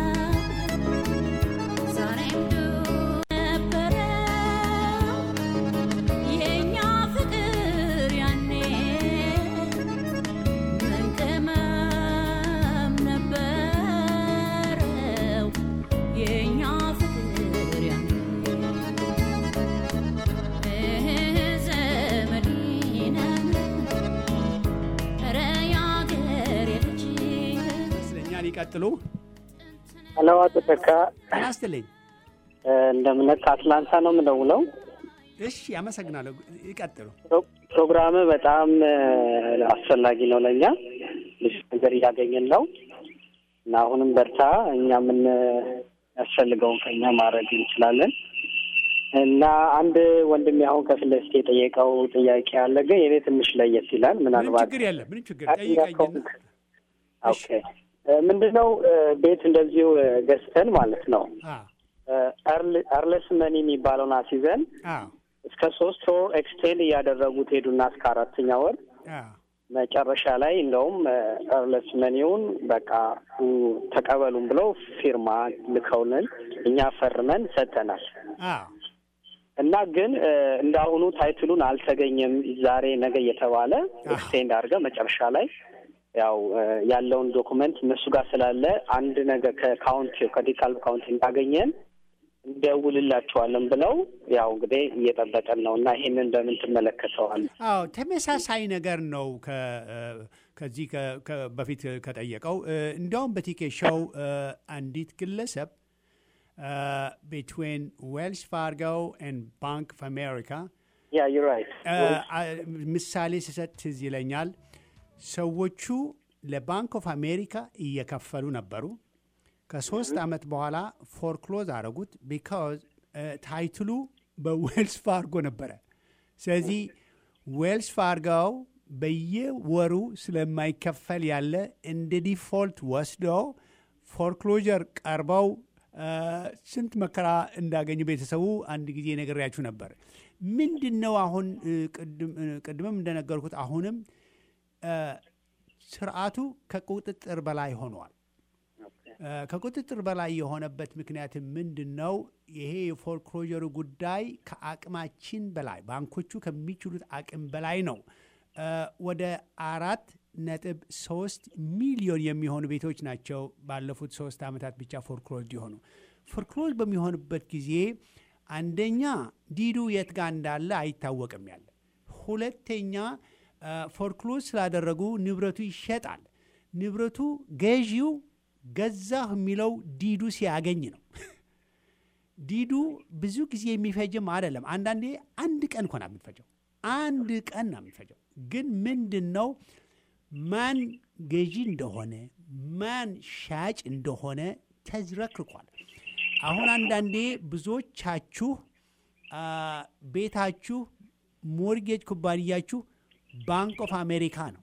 ዛሬም ድሮ ነበረ የእኛ ፍቅር ያኔ ምን ቅመም ነበረው የእኛ ፍቅር ያኔ ዘመዲነን ኧረ ያገሬ ልጅ ይመስለኛል። ይቀጥሉ። ሄሎ አቶ ተካ ጤና ይስጥልኝ። እንደምነት ከአትላንታ ነው የምደውለው። እሺ፣ አመሰግናለሁ። ይቀጥሉ። ፕሮ- ፕሮግራም በጣም እ፣ አስፈላጊ ነው ለእኛ ብዙ ነገር እያገኘን ነው እና አሁንም በርታ። እኛ ምን ያስፈልገውን ከኛ ማድረግ እንችላለን እና አንድ ወንድሜ አሁን ከፊት ለፊት የጠየቀው ጥያቄ አለ፣ ግን የኔ ትንሽ ለየት ይላል። ምንም ምናልባት ችግር የለም። ምንም ችግር አጥኛ ጠይቀኝና ከሆንክ ኦኬ። ምንድነው ቤት እንደዚሁ ገዝተን ማለት ነው አዎ አርለስ መኒ የሚባለውን አስይዘን አዎ እስከ ሶስት ወር ኤክስቴንድ እያደረጉት ሄዱና እስከ አራተኛ ወር አዎ መጨረሻ ላይ እንደውም አርለስ መኒውን በቃ ኡ፣ ተቀበሉን ብለው ፊርማ ልከውልን እኛ ፈርመን ሰጥተናል። አዎ እና ግን እ፣ እንዳሁኑ ታይትሉን አልተገኘም ዛሬ ነገ እየተባለ ኤክስቴንድ አድርገ መጨረሻ ላይ ያው እ፣ ያለውን ዶኩመንት እነሱ ጋር ስላለ አንድ ነገር ከካውንቲ ከዲካል ካውንቲ እንዳገኘን እንደውልላቸዋለን ብለው ያው እንግዲህ እየጠበቀን ነው እና ይሄንን በምን ትመለከተዋል? አዎ ተመሳሳይ ነገር ነው። ከ ከዚህ ከ- ከ- በፊት ከጠየቀው እ፣ እንዲያውም በቲኬ ሾው እ፣ አንዲት ግለሰብ ቢትዊን ዌልስ ፋርጎ ኤንድ ባንክ ኦፍ አሜሪካ ያ ዩ ራይት ምሳሌ ስሰጥ ትዝ ይለኛል። ሰዎቹ ለባንክ ኦፍ አሜሪካ እየከፈሉ ነበሩ። ከሶስት ዓመት በኋላ ፎርክሎዝ አረጉት። ቢካዝ ታይትሉ በዌልስ ፋርጎ ነበረ። ስለዚህ ዌልስ ፋርጎው በየወሩ ስለማይከፈል ያለ እንደ ዲፎልት ወስደው ፎርክሎጀር ቀርበው እ፣ ስንት መከራ እንዳገኙ ቤተሰቡ አንድ ጊዜ ነግሬያችሁ ነበር። ምንድን ነው አሁን እ፣ ቅድም እ፣ ቅድምም እንደነገርኩት አሁንም እ፣ ስርዓቱ ከቁጥጥር በላይ ሆኗል። እ፣ ከቁጥጥር በላይ የሆነበት ምክንያት ምንድን ነው? ይሄ የፎርክሎጀሩ ጉዳይ ከአቅማችን በላይ ባንኮቹ ከሚችሉት አቅም በላይ ነው። እ፣ ወደ አራት ነጥብ ሶስት ሚሊዮን የሚሆኑ ቤቶች ናቸው ባለፉት ሶስት ዓመታት ብቻ ፎርክሎዝ የሆኑ። ፎርክሎዝ በሚሆንበት ጊዜ አንደኛ ዲዱ የት ጋር እንዳለ አይታወቅም ያለ፣ ሁለተኛ ፎርክሎዝ ስላደረጉ ንብረቱ ይሸጣል። ንብረቱ ገዢው ገዛሁ የሚለው ዲዱ ሲያገኝ ነው። ዲዱ ብዙ ጊዜ የሚፈጅም አይደለም። አንዳንዴ አንድ ቀን እኮ ነው የምትፈጀው፣ አንድ ቀን ነው የምትፈጀው። ግን ምንድን ነው ማን ገዢ እንደሆነ ማን ሻጭ እንደሆነ ተዝረክርኳል። አሁን አንዳንዴ ብዙዎቻችሁ አ፣ ቤታችሁ ሞርጌጅ ኩባንያችሁ ባንክ ኦፍ አሜሪካ ነው።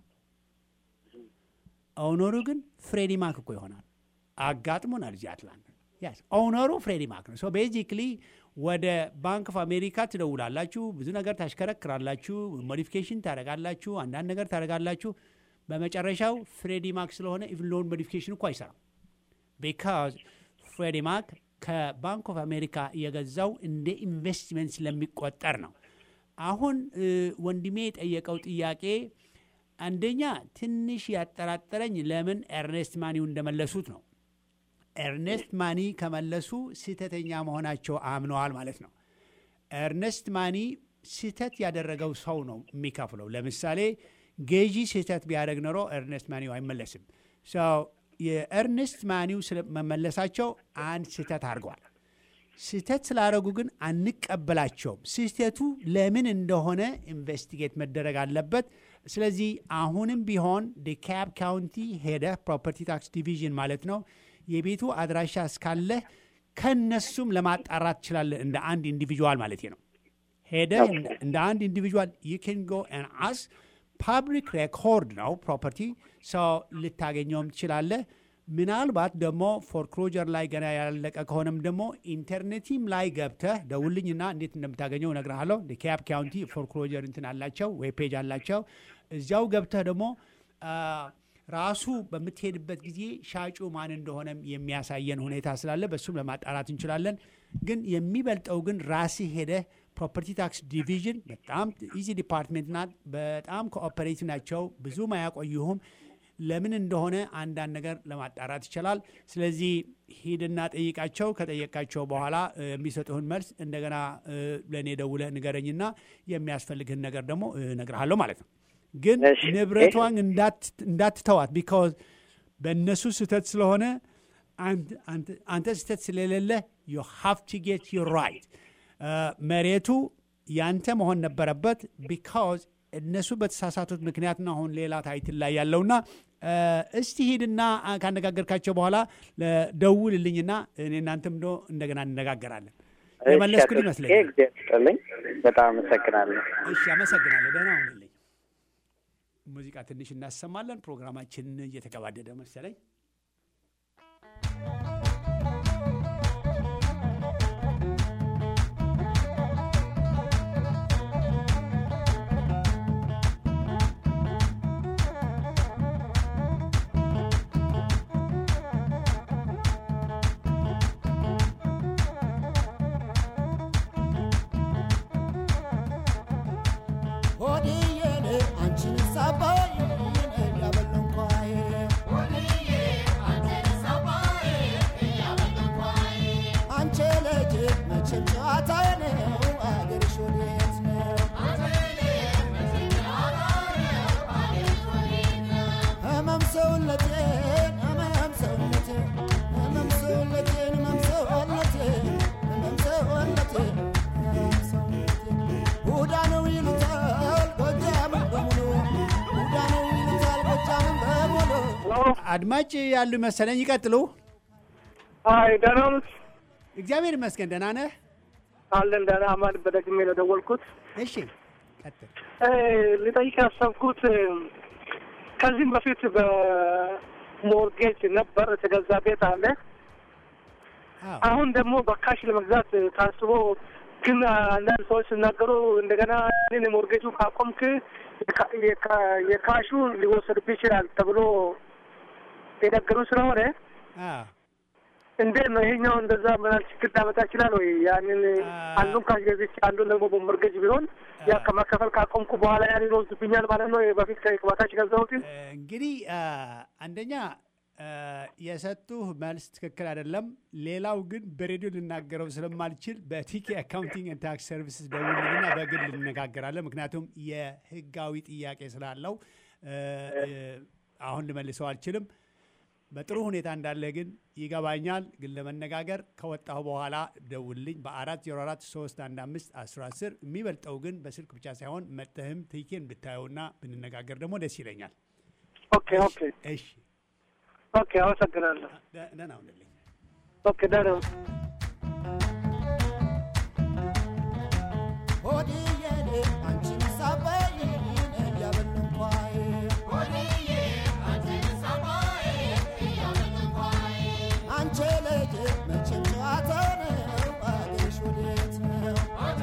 ኦውነሩ ግን ፍሬዲ ማክ እኮ ይሆናል። አጋጥሞናል እዚህ አትላንታ። ያስ ኦውነሩ ፍሬዲ ማክ ነው። ሶ ቤዚክሊ ወደ ባንክ ኦፍ አሜሪካ ትደውላላችሁ፣ ብዙ ነገር ታሽከረክራላችሁ፣ ሞዲፊኬሽን ታደርጋላችሁ፣ አንዳንድ ነገር ታደርጋላችሁ። በመጨረሻው ፍሬዲ ማክ ስለሆነ ኢቭን ሎን ሞዲፊኬሽን እኮ አይሰራም። ቢካዝ ፍሬዲ ማክ ከባንክ ኦፍ አሜሪካ የገዛው እንደ ኢንቨስትመንት ስለሚቆጠር ነው። አሁን እ፣ ወንድሜ የጠየቀው ጥያቄ አንደኛ ትንሽ ያጠራጠረኝ ለምን ኤርኔስት ማኒው እንደመለሱት ነው። ኤርኔስት ማኒ ከመለሱ ስህተተኛ መሆናቸው አምነዋል ማለት ነው። ኤርነስት ማኒ ስህተት ያደረገው ሰው ነው የሚከፍለው። ለምሳሌ ገዢ ስህተት ቢያደርግ ኖሮ ኤርነስት ማኒው አይመለስም። ሰው የኤርነስት ማኒው መመለሳቸው አንድ ስህተት አድርገዋል። ስህተት ስላደረጉ ግን አንቀበላቸውም። ስህተቱ ለምን እንደሆነ ኢንቨስቲጌት መደረግ አለበት። ስለዚህ አሁንም ቢሆን ዲካብ ካውንቲ ሄደ ፕሮፐርቲ ታክስ ዲቪዥን ማለት ነው የቤቱ አድራሻ እስካለህ ከነሱም ለማጣራት ትችላለህ። እንደ አንድ ኢንዲቪጁዋል ማለት ነው። ሄደ እንደ አንድ ኢንዲቪጁዋል ዩ ኬን ጎ ን አስ ፓብሊክ ሬኮርድ ነው ፕሮፐርቲ ሰው ልታገኘውም ትችላለህ። ምናልባት ደግሞ ፎርክሎጀር ላይ ገና ያላለቀ ከሆነም ደግሞ ኢንተርኔቲም ላይ ገብተህ ደውልኝና እንዴት እንደምታገኘው እነግርሃለሁ። ዲካብ ካውንቲ ፎርክሎጀር እንትን አላቸው፣ ዌብ ፔጅ አላቸው። እዚያው ገብተህ ደግሞ ራሱ በምትሄድበት ጊዜ ሻጩ ማን እንደሆነም የሚያሳየን ሁኔታ ስላለ በሱም ለማጣራት እንችላለን። ግን የሚበልጠው ግን ራስህ ሄደህ ፕሮፐርቲ ታክስ ዲቪዥን በጣም ኢዚ ዲፓርትሜንት ናት። በጣም ኮኦፐሬቲቭ ናቸው። ብዙም አያቆዩሁም። ለምን እንደሆነ አንዳንድ ነገር ለማጣራት ይችላል። ስለዚህ ሂድና ጠይቃቸው። ከጠየቃቸው በኋላ የሚሰጡህን መልስ እንደገና ለእኔ ደውለህ ንገረኝና የሚያስፈልግህን ነገር ደግሞ እነግርሃለሁ ማለት ነው። ግን ንብረቷን እንዳትተዋት ቢካዝ በእነሱ ስህተት ስለሆነ አንተ ስህተት ስለሌለ ዩ ሃቭ ቱ ጌት ዩ ራይት። መሬቱ ያንተ መሆን ነበረበት ቢካዝ እነሱ በተሳሳቱት ምክንያት ነው አሁን ሌላ ታይትል ላይ ያለውና እስቲ ሂድና አ፣ ካነጋገርካቸው በኋላ ለ- ደውልልኝና እኔ እናንተም ዶ እንደገና እንነጋገራለን። የመለስኩል ይመስለኛል። ጊዜ ስጥልኝ። በጣም አመሰግናለሁ። እሺ፣ አመሰግናለሁ። ደህና ሁንልኝ። ሙዚቃ ትንሽ እናሰማለን። ፕሮግራማችን እየተገባደደ መሰለኝ። ሆድዬን አንቺን ሳባይ ያበለንኳይ አንቺ ልጅ መቼም ጨዋታ ነው አገርሽ ወዴት ነው? ህመም ሰውነቴን ህመም ሰውነቴን ህመም ሰውነቴን ህመም ሰውነቴን ህመም ሰውነቴን ህመም ሰውነቴን ቡዳ ነው ይሉታል ጎጃምን በሙሉ ቡዳ ነው ይሉታል ጎጃምን በሙሉ አድማጭ ያሉ መሰለኝ። ይቀጥሉ። አይ ደህና ነዎት? እግዚአብሔር ይመስገን ደህና ነህ? አለን ደህና። አማን በደግሜ ነው ደወልኩት። እሺ ቀጥል። እ፣ ልጠይቅ ያሰብኩት እ፣ ከዚህም በፊት በሞርጌጅ ነበር የተገዛ ቤት አለ። አዎ አሁን ደግሞ በካሽ ለመግዛት ታስቦ ግን አንዳንድ ሰዎች ሲናገሩ እንደገና ይህን ሞርጌጁ ካቆምክ የካ- የካ- የካሹ ሊወሰድብህ ይችላል ተብሎ የነገሩ ስለሆነ አዎ እንዴት ነው ይሄኛው? እንደዛ ምናል ችግር ሊያመጣ ይችላል ወይ? ያንን አንዱን ካሽ ገዝቼ አንዱን ደግሞ በሞርጌጅ ቢሆን ያ ከመከፈል ካቆምኩ በኋላ ያንን ይወስድብኛል ማለት ነው። በፊት ከ- በካሽ ገዛሁትን እንግዲህ አ፣ አንደኛ አ፣ የሰጡህ መልስ ትክክል አይደለም። ሌላው ግን በሬዲዮ ልናገረው ስለማልችል በቲኬ አካውንቲንግ ኤንድ ታክስ ሰርቪስስ ደውልልኝና በግል እንነጋገራለን። ምክንያቱም የህጋዊ ጥያቄ ስላለው እ፣ እ፣ አሁን ልመልሰው አልችልም። በጥሩ ሁኔታ እንዳለ ግን ይገባኛል። ግን ለመነጋገር ከወጣሁ በኋላ ደውልልኝ በአራት ዜሮ አራት ሶስት አንድ አምስት አስራ አስር የሚበልጠው ግን በስልክ ብቻ ሳይሆን መጥተህም ቲኬን ብታየውና ብንነጋገር ደግሞ ደስ ይለኛል። ኦኬ ኦኬ እሺ ኦኬ፣ አመሰግናለሁ። ደ- ደህና ሁንልኝ። ኦኬ ደህና ሆድዬን አንቺን ሳባይ ያበለንኳይ አንቺ ልጅ መቼም ጨዋታ ነው አገርሽ ወዴት ነው?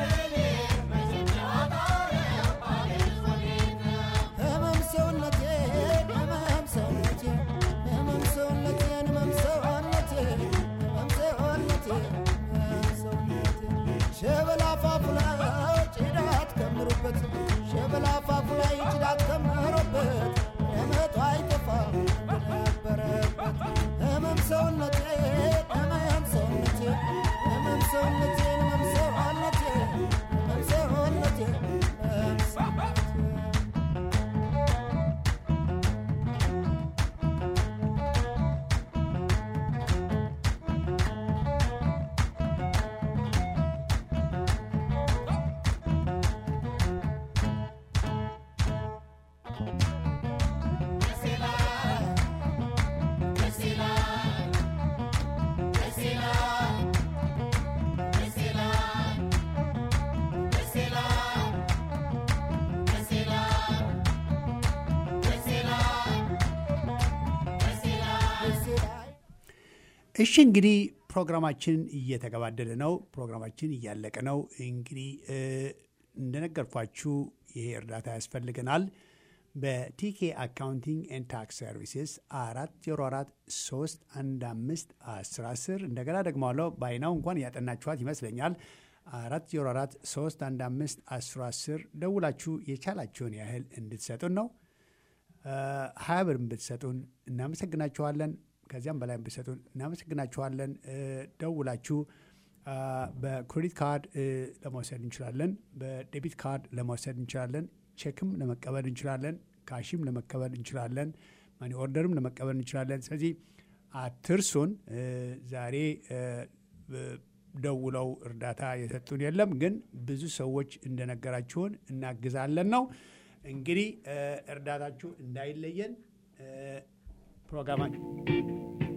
ህመም ሰውነቴን ህመም ሰውነቴን ህመም ሰውነቴን ህመም ሰውነቴን ህመም ሰውነቴን ህመም ሰውነቴን ሸበላ አፋፉ ላይ ጭዳት ከምሩበት ሸበላ አፋፉ ላይ ጭዳት ከምሩበት እመቱ አይጠፋ ነበረበት ህመም ሰውነቴን ህመም ሰውነቴን ህመም ሰውነቴን ህመም ሰውነቴን ህመም ሰውነቴን ህመም ሰውነቴን እሺ እንግዲህ ፕሮግራማችን እየተገባደደ ነው። ፕሮግራማችን እያለቀ ነው። እንግዲህ እ፣ እንደነገርኳችሁ ይሄ እርዳታ ያስፈልገናል። በቲኬ አካውንቲንግ ኤንድ ታክስ ሰርቪስስ አራት ዜሮ አራት ሶስት አንድ አምስት አስር አስር እንደገና ደግማለሁ። ባይናው እንኳን ያጠናችኋት ይመስለኛል። አራት ዜሮ አራት ሶስት አንድ አምስት አስር አስር ደውላችሁ የቻላችሁን ያህል እንድትሰጡን ነው። ሀያ ብር ብትሰጡን እናመሰግናችኋለን። ከዚያም በላይ ብትሰጡን እናመሰግናችኋለን። እ፣ ደውላችሁ አ፣ በክሬዲት ካርድ እ፣ ለመውሰድ እንችላለን። በዴቢት ካርድ ለመውሰድ እንችላለን። ቼክም ለመቀበል እንችላለን። ካሽም ለመቀበል እንችላለን። ማኒ ኦርደርም ለመቀበል እንችላለን። ስለዚህ አትርሱን። እ፣ ዛሬ እ፣ ብ- ደውለው እርዳታ የሰጡን የለም፣ ግን ብዙ ሰዎች እንደነገራችሁን እናግዛለን ነው። እንግዲህ እ፣ እርዳታችሁ እንዳይለየን ፕሮግራማ